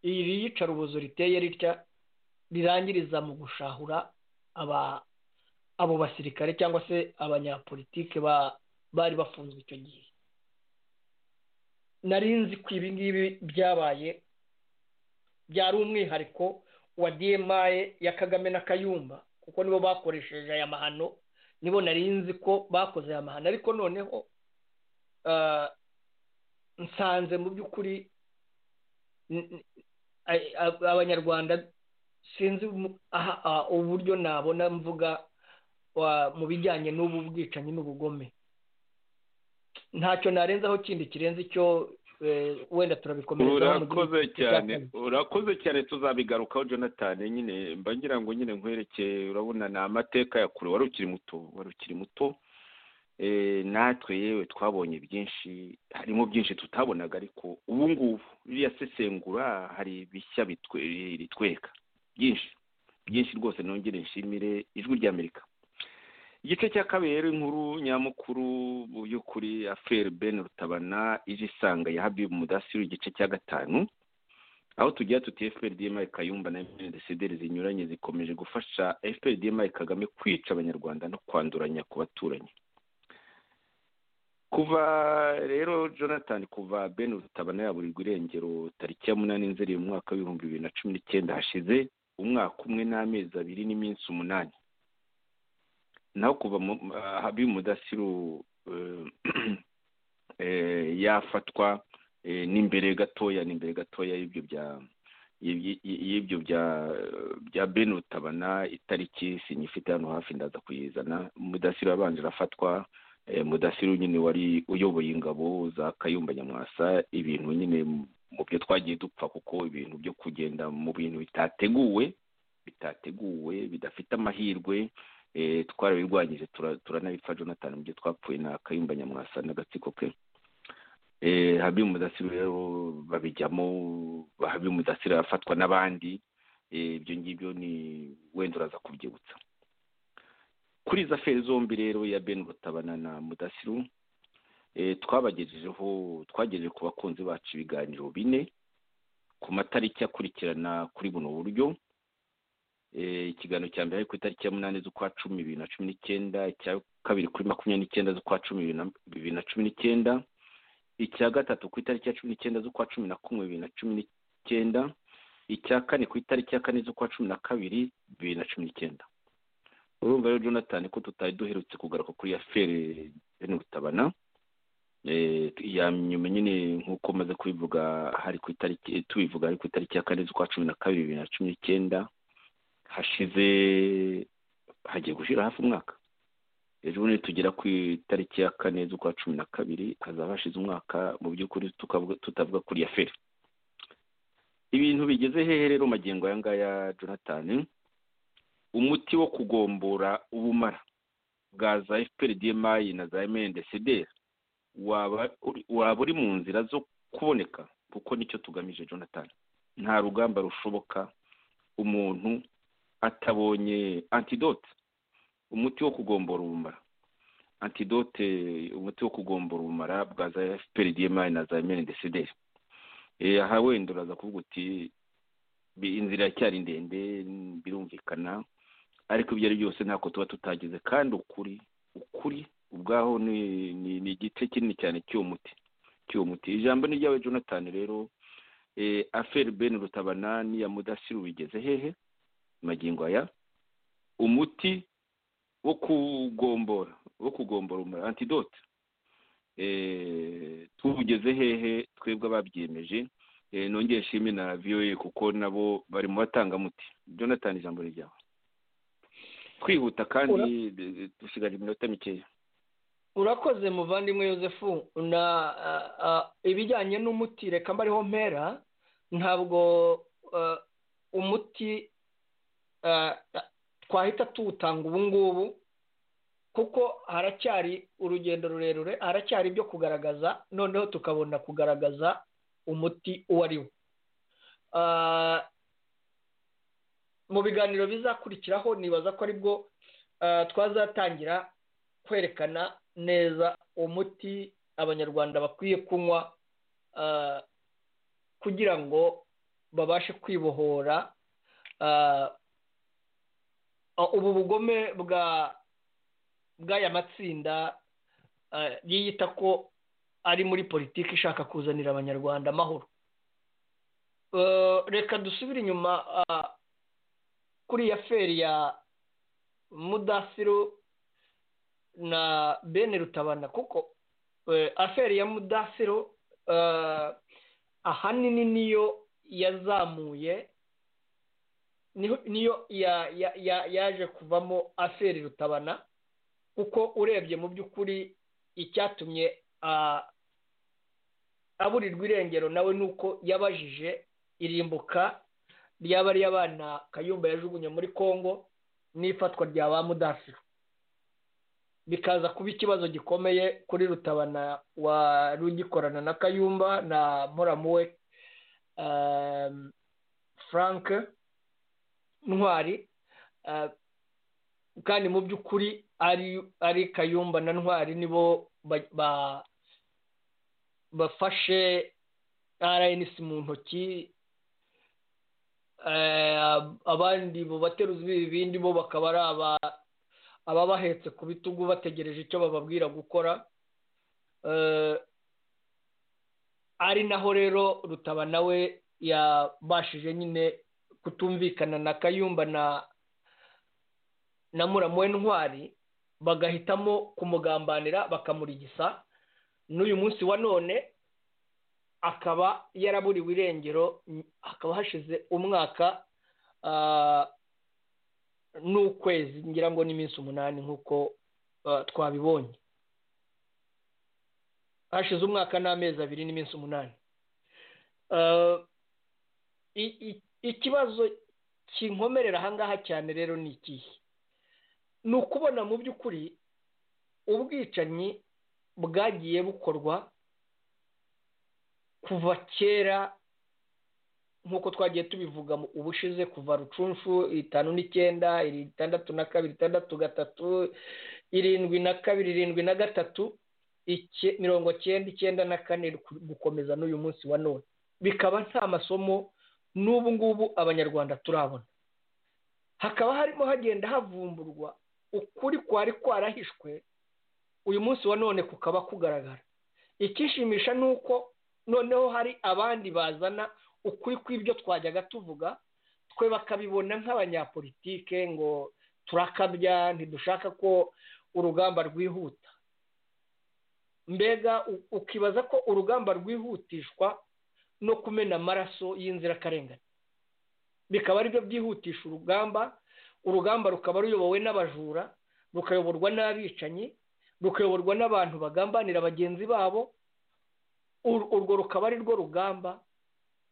iri yicarubozo riteye ritya rirangiriza mu gushahura abo basirikare cyangwa se abanyapolitike bari bafunzwe icyo gihe nari nzi ko ibi ngibi byabaye byari umwihariko wa dma ya kagame na kayumba kuko nibo bakoresheje aya mahano nibo nari nzi ko bakoze aya mahano ariko noneho nsanze mu by'ukuri abanyarwanda sinzi uburyo nabona mvuga mu bijyanye n'ubu bwicanyi n'ubugome ntacyo narenzaho kindi kirenze icyo wenda turabikomerezaho urakoze cyane urakoze cyane tuzabigarukaho jonathan nyine mba ngira ngo nyine nkwerekeye urabona ni amateka ya kure wari ukiri muto wari ukiri muto natwe yewe twabonye byinshi harimo byinshi tutabonaga ariko ubu ngubu ririya sesengura hari bishya ritwereka byinshi byinshi rwose nongere nshimire ijwi ry'amerika igice cya kabiri rero inkuru nyamukuru mu by'ukuri aferi ben rutabana ije isanga ya habibu mudasiru igice cya gatanu aho tugira tuti efuperi kayumba na emutiyeni zinyuranye zikomeje gufasha efuperi kagame kwica abanyarwanda no kwanduranya ku baturanyi kuva rero jonathan kuva ben rutabana yaburirwa irengero tariki ya munani nzeri mu mwaka w'ibihumbi bibiri na cumi n'icyenda hashize umwaka umwe n'amezi abiri n'iminsi umunani naho kuva habi mudasiru yafatwa n'imbere gatoya n'imbere gatoya y'ibyo bya y'ibyo bya bya ben rutabana itariki sinyifite hano hafi ndaza kuyizana mudasiru yabanje arafatwa mudasiru nyine wari uyoboye ingabo za kayumba nyamwasa ibintu nyine mu byo twagiye dupfa kuko ibintu byo kugenda mu bintu bitateguwe bitateguwe bidafite amahirwe twarabirwanyije turanabipfa jonathan mu byo twapfuye na kayumba nyamwasa n'agatsiko ke habi mudasiru rero babijyamo habi mudasiru arafatwa n'abandi ibyo ngibyo ni wenda uraza kubyibutsa kuri izo aferi zombi rero ya ben butabana na mudasiru twabagejejeho twagejeje ku bakunzi bacu ibiganiro bine ku matariki akurikirana kuri buno buryo ikiganiro cya mbere ari ku itariki ya munani z'ukwa cumi bibiri na cumi n'icyenda icya kabiri kuri makumyabiri n'icyenda z'ukwa cumi bibiri na cumi n'icyenda icya gatatu ku itariki ya cumi n'icyenda z'ukwa cumi na kumwe bibiri na cumi n'icyenda icya kane ku itariki ya kane z'ukwa cumi na kabiri bibiri na cumi n'icyenda urumva rero jonathan ko tutari duherutse kugaruka kuri ya feri rutabana ya nyuma nyine nk'uko maze kubivuga hari ku itariki tubivuga hari ku itariki ya kane z'ukwa cumi na kabiri bibiri na cumi n'icyenda hashize hagiye gushyira hafi umwaka ejo bundi tugera ku itariki ya kane z'ukwa cumi na kabiri hazaba hashize umwaka mu by'ukuri tutavuga kuri ya feri ibintu bigeze hehe rero magingo aya ngaya jonathan umuti wo kugombora ubumara bwa za efuperi demayi na za emendesederi waba uri mu nzira zo kuboneka kuko nicyo tugamije jonathan nta rugamba rushoboka umuntu atabonye antidote umuti wo kugombora ubumara antidote umuti wo kugombora ubumara bwa za efuperi demayi na za emendesederi aha wenda uraza kuvuga uti inzira iracyari ndende birumvikana ariko ibyo ari byose ntako tuba tutagize kandi ukuri ukuri ubwaho ni igice kinini cyane cy'uwo muti cy'uwo muti ijambo ni ryawe jonathan rero aferi ben rutabana n'iya mudasiru bigeze hehe magingo aya umuti wo kugombora wo kugombora umura antidote tugeze hehe twebwe ababyemeje nongeye nshimire na viyoye kuko nabo bari mu batangamuti jonathan ijambo ryawe twihuta kandi dusigaje iminota mikeya urakoze muvandimwe yosefu na ibijyanye n'umuti reka mbariho mpera ntabwo umuti twahita tuwutanga ubu ngubu kuko haracyari urugendo rurerure haracyari ibyo kugaragaza noneho tukabona kugaragaza umuti uwo ari wo mu biganiro bizakurikiraho nibaza ko aribwo twazatangira kwerekana neza umuti abanyarwanda bakwiye kunywa kugira ngo babashe kwibohora ubu bugome bwa bw'aya matsinda yiyita ko ari muri politiki ishaka kuzanira abanyarwanda amahoro reka dusubire inyuma kuri ya feri ya mudasiru na bene rutabana kuko aferi ya mudasiru ahanini niyo yazamuye niyo yaje kuvamo aferi rutabana kuko urebye mu by'ukuri icyatumye aburirwa irengero nawe ni uko yabajije irimbuka ryaba ari abana kayumba yajugunye muri congo n'ifatwa rya ba mudasiru bikaza kuba ikibazo gikomeye kuri rutabana wari ugikorana na kayumba na muramuwe frank ntwari kandi mu by'ukuri ari kayumba na ntwari nibo bafashe rns mu ntoki abandi mu bateruzi b'ibibindi bo bakaba ari ababahetse ku bitugu bategereje icyo bababwira gukora ari naho rero rutaba nawe yabashije nyine kutumvikana na kayumba na na muramu ntwari bagahitamo kumugambanira bakamurigisa n'uyu munsi wa none akaba yaraburiwe irengero hakaba hashize umwaka n'ukwezi ngira ngo n'iminsi umunani nk'uko twabibonye hashize umwaka n'amezi abiri n'iminsi umunani ikibazo kinkomerera ahangaha cyane rero ni ikihe ni ukubona mu by'ukuri ubwicanyi bwagiye bukorwa kuva kera nk'uko twagiye tubivuga ubushize kuva rucunfu itanu n'icyenda itandatu na kabiri itandatu gatatu irindwi na kabiri irindwi na gatatu mirongo cyenda icyenda na kane gukomeza n'uyu munsi wa none bikaba nta masomo n'ubu ngubu abanyarwanda turabona hakaba harimo hagenda havumburwa ukuri kwari kwarahishwe uyu munsi wa none kukaba kugaragara ikishimisha ni uko noneho hari abandi bazana ukuri kw'ibyo twajyaga tuvuga twe bakabibona nk'abanyapolitike ngo turakabya ntidushaka ko urugamba rwihuta mbega ukibaza ko urugamba rwihutishwa no kumena amaraso y'inzirakarengane bikaba aribyo byihutisha urugamba urugamba rukaba ruyobowe n'abajura rukayoborwa n'abicanyi rukayoborwa n'abantu bagambanira bagenzi babo urwo rukaba ari rwo rugamba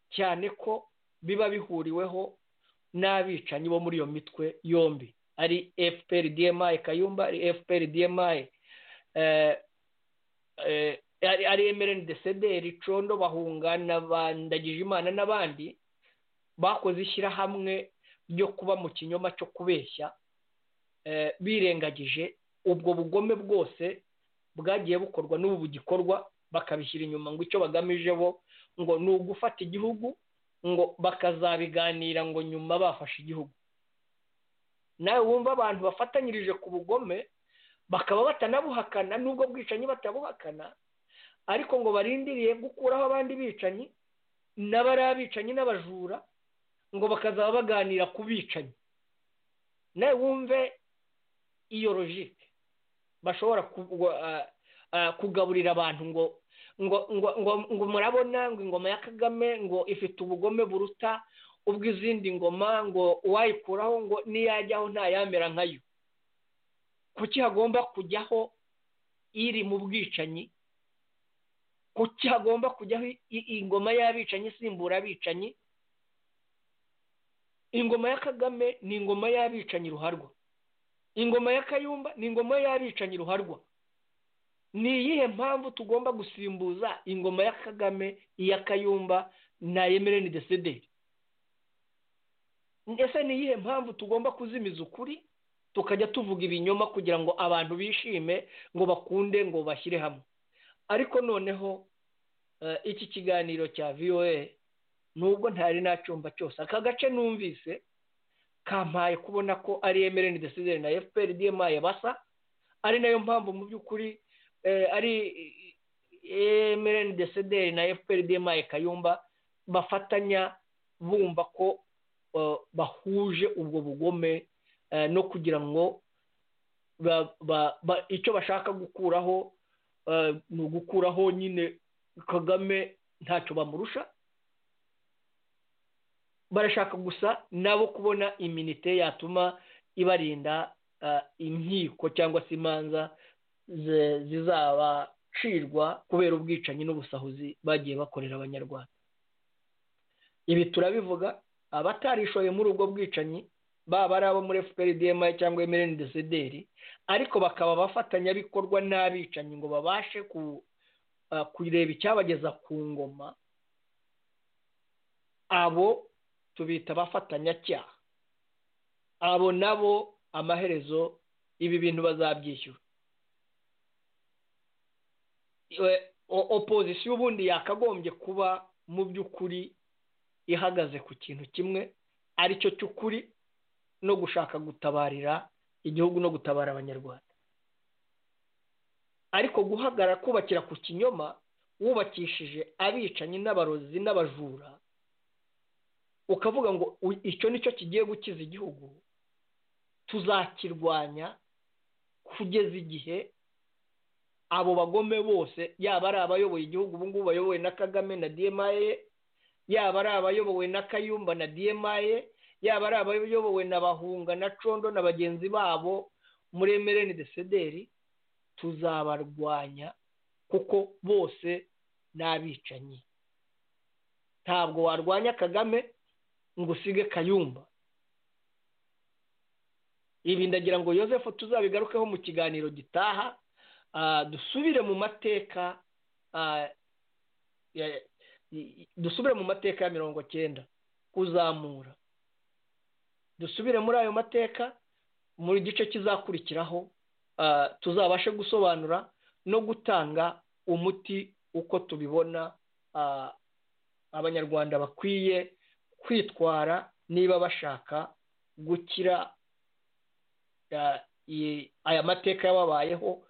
cyane ko biba bihuriweho n'abicanyi bo muri iyo mitwe yombi ari fpr dmi kayumba ari fpr dmi ari emereni desederi condo bahungana bandagije imana n'abandi bakoze ishyirahamwe ryo kuba mu kinyoma cyo kubeshya birengagije ubwo bugome bwose bwagiye bukorwa n'ubu bugikorwa bakabishyira inyuma ngo icyo bagamije bo ngo ni ugufata igihugu ngo bakazabiganira ngo nyuma bafashe igihugu nawe wumva abantu bafatanyirije ku bugome bakaba batanabuhakana n'ubwo bwicanyi batabuhakana ariko ngo barindiriye gukuraho abandi bicanyi n'abari abicanyi n'abajura ngo bakazaba baganira ku bicanyi nawe wumve iyo logike bashobora kugaburira abantu ngo ngo ngo ngo murabona ngo ingoma ya kagame ngo ifite ubugome buruta ubw'izindi ngoma ngo uwayikuraho ngo niyajyaho ntayamera nkayo kuki hagomba kujyaho iri mu bwicanyi kuki hagomba kujyaho ingoma y'abicanyi isimbura abicanyi ingoma ya kagame ni ingoma y'abicanyi ruharwa ingoma ya kayumba ni ingoma y'abicanyi ruharwa ni iyihe mpamvu tugomba gusimbuza ingoma ya kagame iya kayumba na emereni desederi ese ni iyihe mpamvu tugomba kuzimiza ukuri tukajya tuvuga ibinyoma kugira ngo abantu bishime ngo bakunde ngo bashyire hamwe ariko noneho iki kiganiro cya voa nubwo ntari nacyumva cyose aka gace numvise kampaye kubona ko ari emereni desederi na fpr dmi basa ari nayo mpamvu mu by'ukuri ari emereni desederi na fpr dmi kayumba bafatanya bumva ko bahuje ubwo bugome no kugira ngo icyo bashaka gukuraho ni ugukuraho nyine kagame ntacyo bamurusha barashaka gusa nabo kubona iminite yatuma ibarinda inkiko cyangwa se imanza zizabacirwa kubera ubwicanyi n'ubusahuzi bagiye bakorera abanyarwanda ibi turabivuga abatarishoye muri ubwo bwicanyi baba ari abo muri fprdm cyangwa mrndcdr ariko bakaba abafatanyabikorwa n'abicanyi ngo babashe kureba icyabageza ku ngoma abo tubita abafatanyacyaha abo nabo amaherezo ibi bintu bazabyishyura opozisiyo ubundi yakagombye kuba mu by'ukuri ihagaze ku kintu kimwe aricyo cy'ukuri no gushaka gutabarira igihugu no gutabara abanyarwanda ariko guhagarara kubakira ku kinyoma wubakishije abicanyi n'abarozi n'abajura ukavuga ngo icyo nicyo kigiye gukiza igihugu tuzakirwanya kugeza igihe abo bagome bose yaba ari abayoboye igihugu ubu ngubu bayobowe na kagame na demaye yaba ari abayobowe na kayumba na demaye yaba ari abayobowe na bahunga na condo na bagenzi babo muri emereni desederi tuzabarwanya kuko bose ni abicanyi ntabwo warwanya kagame ngo usige kayumba ibi ndagira ngo Joseph tuzabigarukeho mu kiganiro gitaha dusubire mu mateka dusubire mu mateka ya mirongo cyenda kuzamura dusubire muri ayo mateka muri gice kizakurikiraho tuzabashe gusobanura no gutanga umuti uko tubibona abanyarwanda bakwiye kwitwara niba bashaka gukira aya mateka yababayeho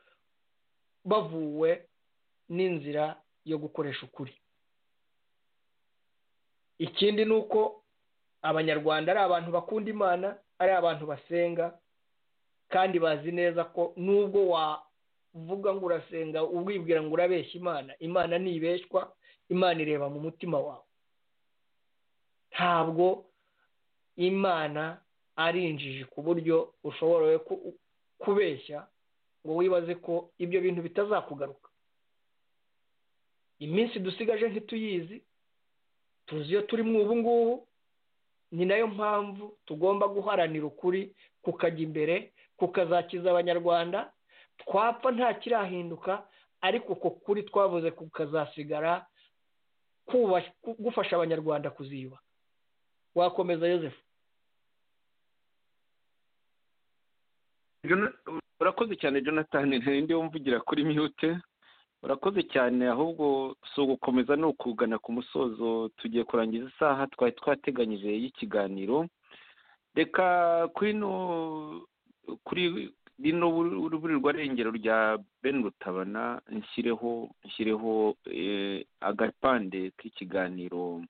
bavuwe n'inzira yo gukoresha ukuri ikindi ni uko abanyarwanda ari abantu bakunda imana ari abantu basenga kandi bazi neza ko nubwo wavuga ngo urasenga ubwibwira ngo urabeshya imana imana ntibeshywa imana ireba mu mutima wawe ntabwo imana ari injiji ku buryo ushobora kubeshya ngo wibaze ko ibyo bintu bitazakugaruka iminsi dusigaje ntituyizi tuzi iyo turimo ubu ngubu ni nayo mpamvu tugomba guharanira ukuri kukajya imbere kukazakiza abanyarwanda twapfa nta kirahinduka ariko uko kuri twavuze kukazasigara gufasha abanyarwanda kuziyubaka wakomeza yosefu urakoze cyane jonathan ntarinde wumvugira kuri miyute urakoze cyane ahubwo si ugukomeza ni ukugana ku musozo tugiye kurangiza isaha twari twateganyije y'ikiganiro reka kuri no kuri rino burirwa rengero rya ben rutabana nshyireho nshyireho agapande k'ikiganiro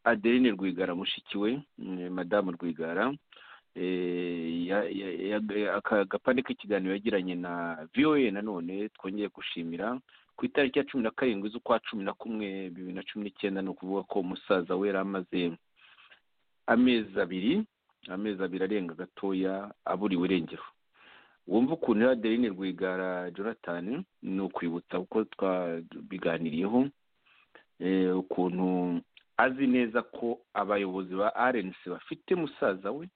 adeline rwigara mushiki we madamu rwigara aka gapande k'ikiganiro yagiranye na voa nanone twongeye gushimira ku itariki ya cumi na karindwi z'ukwa cumi na kumwe bibiri na cumi n'icyenda ni ukuvuga ko umusaza we yari amaze amezi abiri amezi abiri arenga gatoya aburiwe irengero wumva ukuntu iriya adeline rwigara jonathan ni ukwibutsa uko twabiganiriyeho ukuntu azi neza ko abayobozi ba arenisi bafite musaza we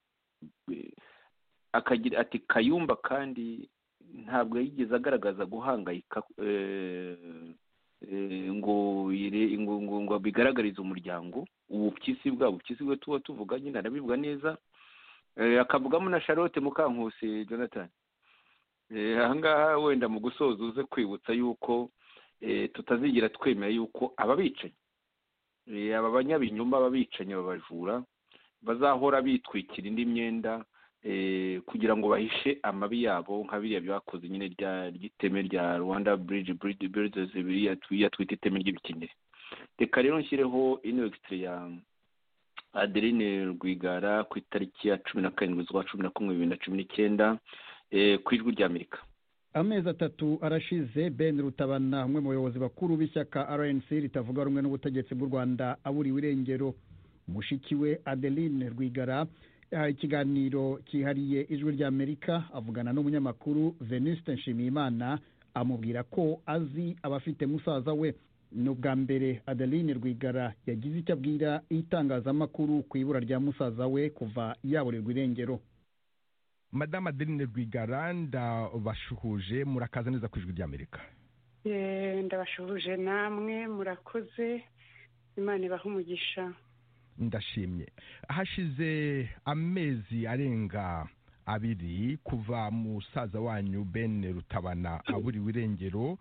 akagira ati kayumba kandi ntabwo yigeze agaragaza guhangayika ngo ngo bigaragarize umuryango ubupyisi bwabo ubupyisi bwe tuba tuvuga nyine arabivuga neza akavugamo na charlotte mukankusi jonathan ahangaha wenda mu gusoza uze kwibutsa yuko tutazigira twemera yuko ababicanyi aba banyabinyuma ababicanyi babajura bazahora bitwikira indi myenda kugira ngo bahishe amabi yabo nka biriya byakoze nyine ry'iteme rya rwanda buridi buridi biriya twita iteme ry'ibikenyeri reka rero nshyireho ino egisitiri ya adeline rwigara ku itariki ya cumi na karindwi z'ukwa cumi na kumwe bibiri na cumi n'icyenda ku ijwi ry'amerika amezi atatu arashize ben rutabana umwe mu bayobozi bakuru b'ishyaka rnc ritavuga rumwe n'ubutegetsi bw'u rwanda aburiwe irengero mushiki we adeline rwigara ikiganiro cyihariye ijwi ry'amerika avugana n'umunyamakuru venuste nshimiyimana amubwira ko azi abafite musaza we ni ubwa mbere adeline rwigara yagize icyo abwira itangazamakuru ku ibura rya musaza we kuva yaburirwa irengero madame adeline rwigara ndabashuhuje murakaza neza ku ijwi ry'amerika ndabashuhuje namwe murakoze imana ibaha umugisha ndashimye hashize amezi arenga abiri kuva musaza wanyu ben rutabana aburiwe irengero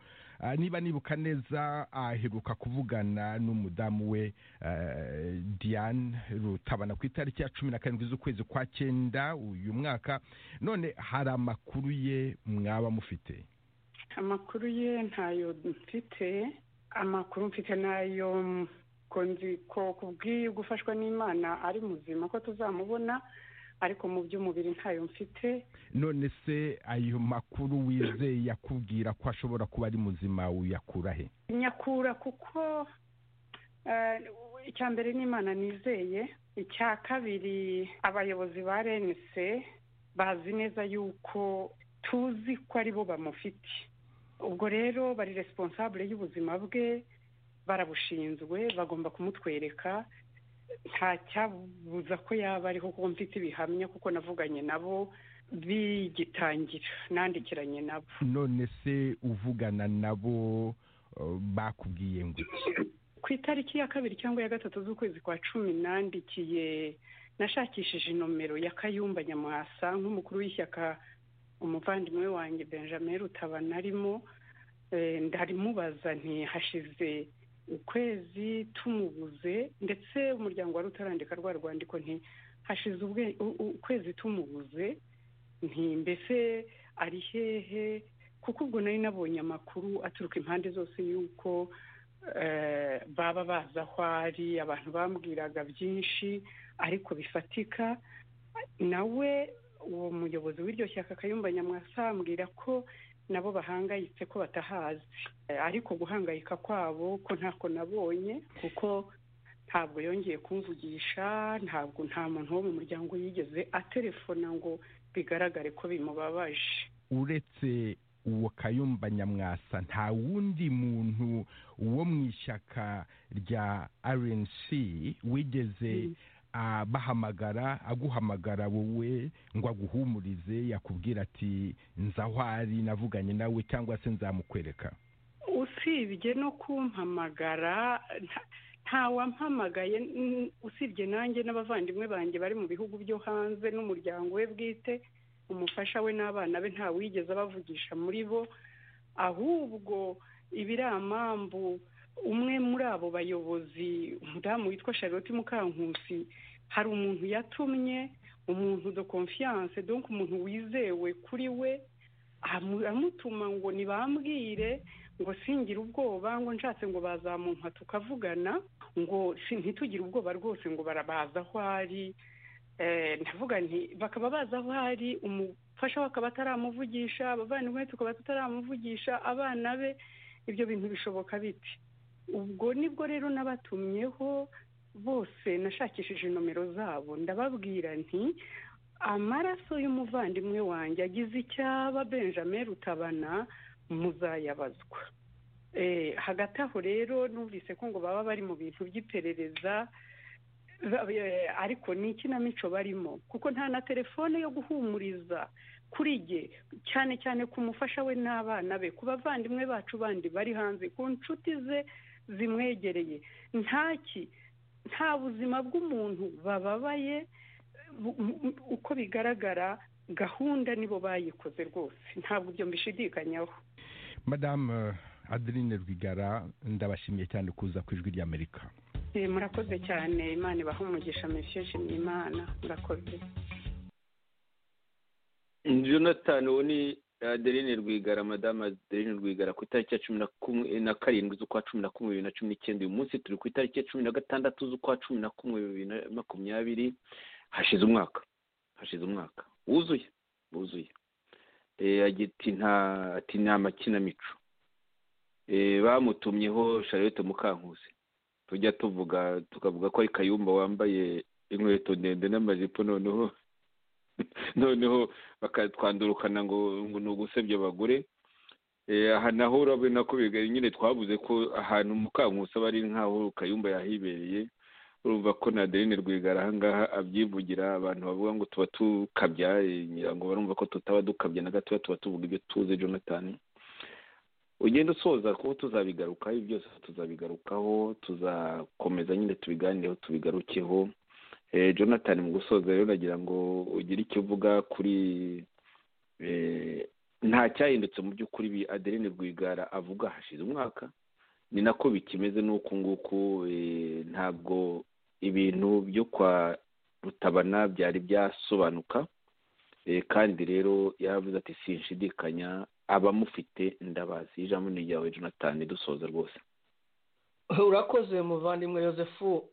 niba nibuka neza aheruka kuvugana n'umudamu we diane rutabana ku itariki ya cumi na karindwi z'ukwezi kwa cyenda uyu mwaka none hari amakuru ye mwaba mufite amakuru ye ntayo mfite amakuru mfite nayo ko kubwiye gufashwa n'imana ari muzima ko tuzamubona ariko mu by'umubiri ntayo mfite none se ayo makuru wizeye yakubwira ko ashobora kuba ari muzima uyakura he nyakura kuko icya mbere n'imana nizeye icya kabiri abayobozi ba renise bazi neza yuko tuzi ko ari bo bamufite ubwo rero bari responsable y'ubuzima bwe barabushinzwe bagomba kumutwereka nta cyabuza ko yaba ariho kuko mfite ibihamya kuko navuganye nabo bigitangira nandikiranye nabo none se uvugana nabo bakubwiye ngo ku itariki ya kabiri cyangwa ya gatatu z'ukwezi kwa cumi nandikiye nashakishije inomero ya kayumba nyamwasa nk'umukuru w'ishyaka umuvandimwe wanjye benjamin rutabana arimo ndarimubaza ntihashize ukwezi tumubuze ndetse umuryango wari utarandika rwa rwandiko nti hashize ukwezi tumubuze nti mbese ari hehe kuko ubwo nari nabonye amakuru aturuka impande zose y'uko baba bazi aho ari abantu bambwiraga byinshi ariko bifatika nawe uwo muyobozi w'iryo shyaka kayumba nyamwasa ambwira ko nabo bahangayitse ko batahazi ariko guhangayika kwabo ko ntako nabonye kuko ntabwo yongeye kumvugisha ntabwo nta muntu wo mu muryango yigeze atelefona ngo bigaragare ko bimubabaje uretse uwo kayumba nyamwasa nta wundi muntu wo mu ishyaka rya rnc wigeze abahamagara aguhamagara wowe ngo aguhumurize yakubwira ati nzahwari navuganye nawe cyangwa se nzamukwereka usibye no kumpamagara ntawampamagaye usibye nanjye n'abavandimwe banjye bari mu bihugu byo hanze n'umuryango we bwite umufasha we n'abana be ntawigeze abavugisha muri bo ahubwo ibiramambu umwe muri abo bayobozi umudamu witwa charlotte mukankusi hari umuntu yatumye umuntu do confiance donc umuntu wizewe kuri we amutuma ngo ntibambwire ngo singire ubwoba ngo nshatse ngo bazamumpa tukavugana ngo ntitugire ubwoba rwose ngo barabaza aho ari ndavuga nti bakaba baza aho ari umufasha we akaba ataramuvugisha abavandimwe tukaba tutaramuvugisha abana be ibyo bintu bishoboka biti ubwo nibwo rero nabatumyeho bose nashakishije nomero zabo ndababwira nti amaraso y'umuvandimwe wanjye agize icyaba benjamin rutabana muzayabazwa hagati aho rero numvise ko ngo baba bari mu bintu by'iperereza ariko ni ikinamico barimo kuko nta na telefone yo guhumuriza kuri jye cyane cyane ku mufasha we n'abana be ku bavandimwe bacu bandi bari hanze ku nshuti ze zimwegereye ntaki nta buzima bw'umuntu bababaye uko bigaragara gahunda nibo bayikoze rwose ntabwo ibyo mbishidikanyaho madamu adeline rwigara ndabashimiye cyane kuza ku ijwi ry'amerika murakoze cyane imana ibaha umugisha mesheje imana murakoze jonathan uwo ni adeline rwigara madamu adeline rwigara ku itariki ya cumi na karindwi z'ukwa cumi na kumwe bibiri na cumi n'icyenda uyu munsi turi ku itariki ya cumi na gatandatu z'ukwa cumi na kumwe bibiri na makumyabiri hashize umwaka hashize umwaka wuzuye wuzuye ati nta makinamico bamutumyeho charlotte mukankusi tujya tuvuga tukavuga ko ari kayumba wambaye inkweto ndende n'amajipo noneho noneho bakatwandurukana ngo ngo ni ugusebya abagore aha naho urabona ko nyine twavuze ko ahantu mukankusi aba ari nk'aho kayumba yahibereye urumva ko na adeline rwigara ahangaha abyivugira abantu bavuga ngo tuba tukabya ngo barumva ko tutaba dukabya na gatoya tuba tuvuga ibyo tuzi jonathan ugenda usoza kuko tuzabigarukaho ibi byose tuzabigarukaho tuzakomeza nyine tubiganireho tubigarukeho jonathan mu gusoza rero nagira ngo ugire icyo uvuga kuri nta cyahindutse mu by'ukuri ibi adeline rwigara avuga hashize umwaka ni nako bikimeze n'uku nguku ntabwo ibintu byo kwa rutabana byari byasobanuka kandi rero yaravuze ati sinshidikanya abamufite ndabazi ijambo ni ryawe jonathan dusoza rwose urakoze muvandimwe yosefu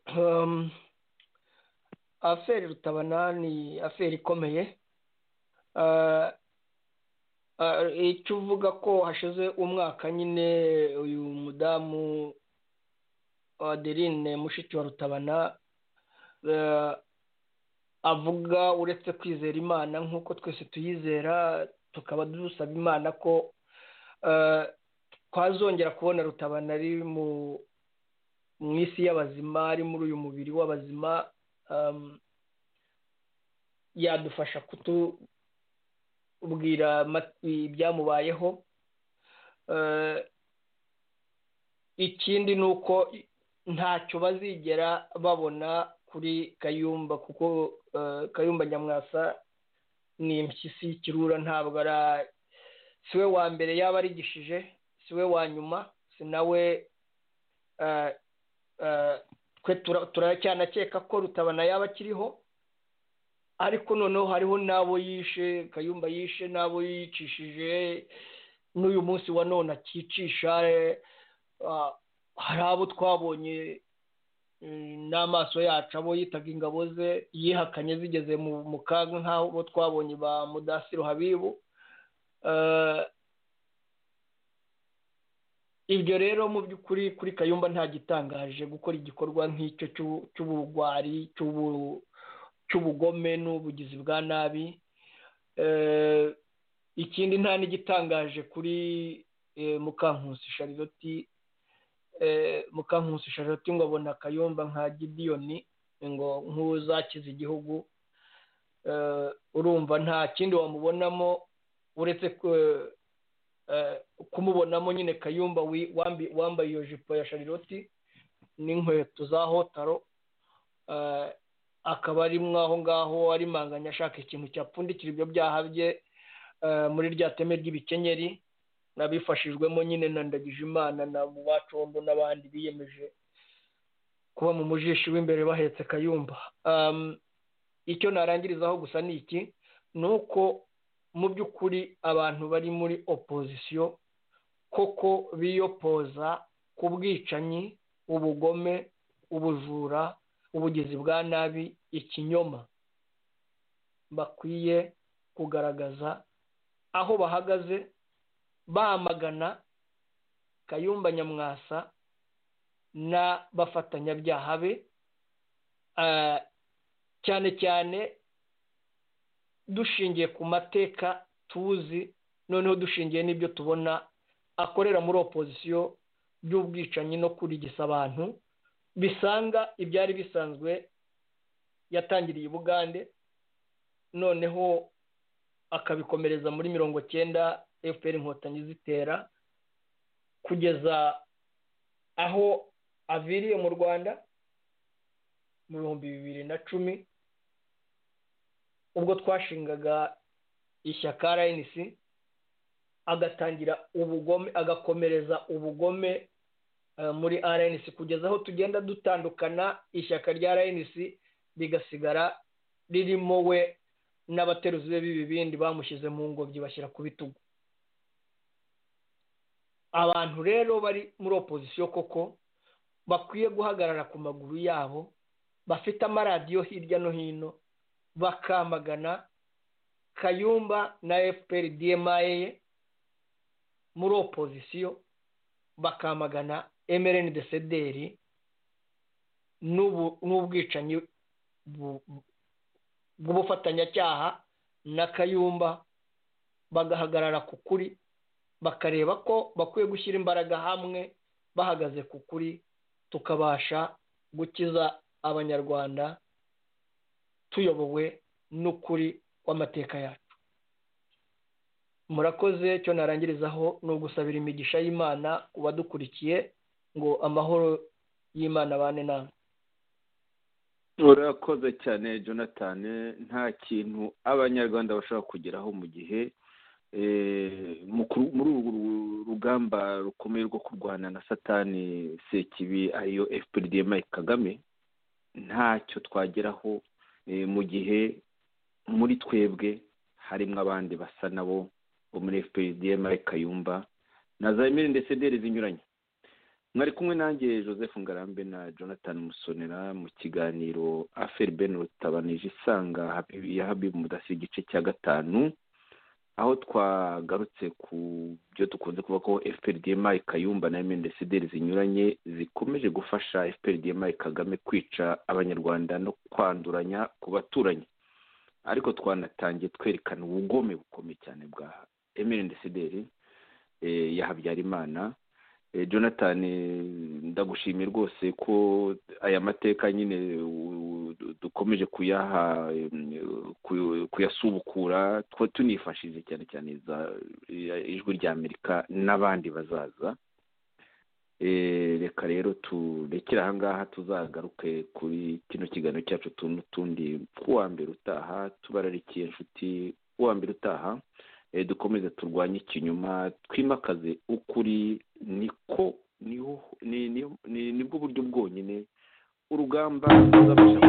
aferi rutabana ni aferi ikomeye icyo uvuga ko hashize umwaka nyine uyu mudamu adeline mushiki wa rutabana avuga uretse kwizera imana nk'uko twese tuyizera tukaba dusaba imana ko twazongera kubona rutabana ari mu isi y'abazima ari muri uyu mubiri w'abazima yadufasha kutu ubwira ibyamubayeho ikindi ni uko ntacyo bazigera babona kuri kayumba kuko kayumba nyamwasa ni impyisi y'ikirura ntabwo ari si we wa mbere yaba arigishije si we wa nyuma si nawe twe turacyanakeka ko rutabana yaba akiriho ariko noneho hariho n'abo yishe kayumba yishe n'abo yicishije n'uyu munsi wa none akicisha hari abo twabonye n'amaso yacu abo yitaga ingabo ze yihakanye zigeze mu kaga nk'abo twabonye ba mudasiro habibu ibyo rero mu by'ukuri kuri kayumba nta gitangaje gukora igikorwa nk'icyo cy'ubugwari cy'ubu cy'ubugome n'ubugizi bwa nabi ikindi nta n'igitangaje kuri mukankusi shariroti mukankusi shariroti ngo abona akayumba nka gidiyoni ngo nk'uzakiza igihugu urumva nta kindi wamubonamo uretse kumubonamo nyine kayumba wambaye iyo jipo ya shariroti n'inkweto za hotaro akaba ari aho ngaho ari manganya ashaka ikintu cyapfundikira ibyo byaha bye muri rya teme ry'ibikenyeri nabifashijwemo nyine na ndagijimana na mubacondo n'abandi biyemeje kuba mu mujishi w'imbere bahetse kayumba icyo narangirizaho gusa ni iki ni uko mu by'ukuri abantu bari muri opozisiyo koko biyopoza ku bwicanyi ubugome ubujura ubugizi bwa nabi ikinyoma bakwiye kugaragaza aho bahagaze bamagana kayumba nyamwasa n'abafatanyabyaha be cyane cyane dushingiye ku mateka tuzi noneho dushingiye n'ibyo tubona akorera muri opozisiyo by'ubwicanyi no kurigisa abantu bisanga ibyari bisanzwe yatangiriye i bugande noneho akabikomereza muri mirongo cyenda efuperi inkotanyi zitera kugeza aho aviriye mu rwanda mu bihumbi bibiri na cumi ubwo twashingaga ishyaka rnc agatangira ubugome agakomereza ubugome muri rnc kugeza aho tugenda dutandukana ishyaka rya rnc rigasigara ririmo we n'abateruzi be b'ibibindi bamushyize mu ngobyi bashyira ku bitugu abantu rero bari muri opozisiyo koko bakwiye guhagarara ku maguru yabo bafite amaradiyo hirya no hino bakamagana kayumba na fpr dma muri opozisiyo bakamagana emereni de sederi n'ubwicanyi bw'ubufatanyacyaha na kayumba bagahagarara ku kuri bakareba ko bakwiye gushyira imbaraga hamwe bahagaze ku kuri tukabasha gukiza abanyarwanda tuyobowe n'ukuri w'amateka yacu murakoze cyo narangirizaho ni ugusabira imigisha y'imana ku badukurikiye ngo amahoro y'imana abane namwe urakoze cyane jonathan nta kintu abanyarwanda bashobora kugeraho mu gihe muri uru rugamba rukomeye rwo kurwana na satani sekibi ariyo fpd mike kagame ntacyo twageraho mu gihe muri twebwe harimo abandi basa nabo bo muri fpd mike kayumba na za emeli ndetse deri zinyuranye mwari kumwe nanjye joseph ngarambe na jonathan musonera mu kiganiro aferi ben rutabanije isanga ya habibu mudasi igice cya gatanu aho twagarutse ku byo dukunze kuvuga ko fprdmi kayumba na mndcdr zinyuranye zikomeje gufasha fprdmi kagame kwica abanyarwanda no kwanduranya ku baturanyi ariko twanatangiye twerekana ubugome bukomeye cyane bwa mndcdr ya habyarimana jonathan ndagushimiye rwose ko aya mateka nyine dukomeje kuyaha kuyasubukura tunifashije cyane cyane ijwi rya amerika n'abandi bazaza reka rero turekere ahangaha tuzagaruke kuri kino kiganiro cyacu n'utundi kuwa mbere utaha tubararikiye inshuti kuwa mbere utaha dukomeze turwanye ikinyuma twimakaze ukuri niko nibwo buryo bwonyine urugamba ruzabasha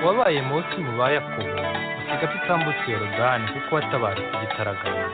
wabaye munsi mu bayakobo usiga tutambutse yorodani kuko watabarutse igitaraganya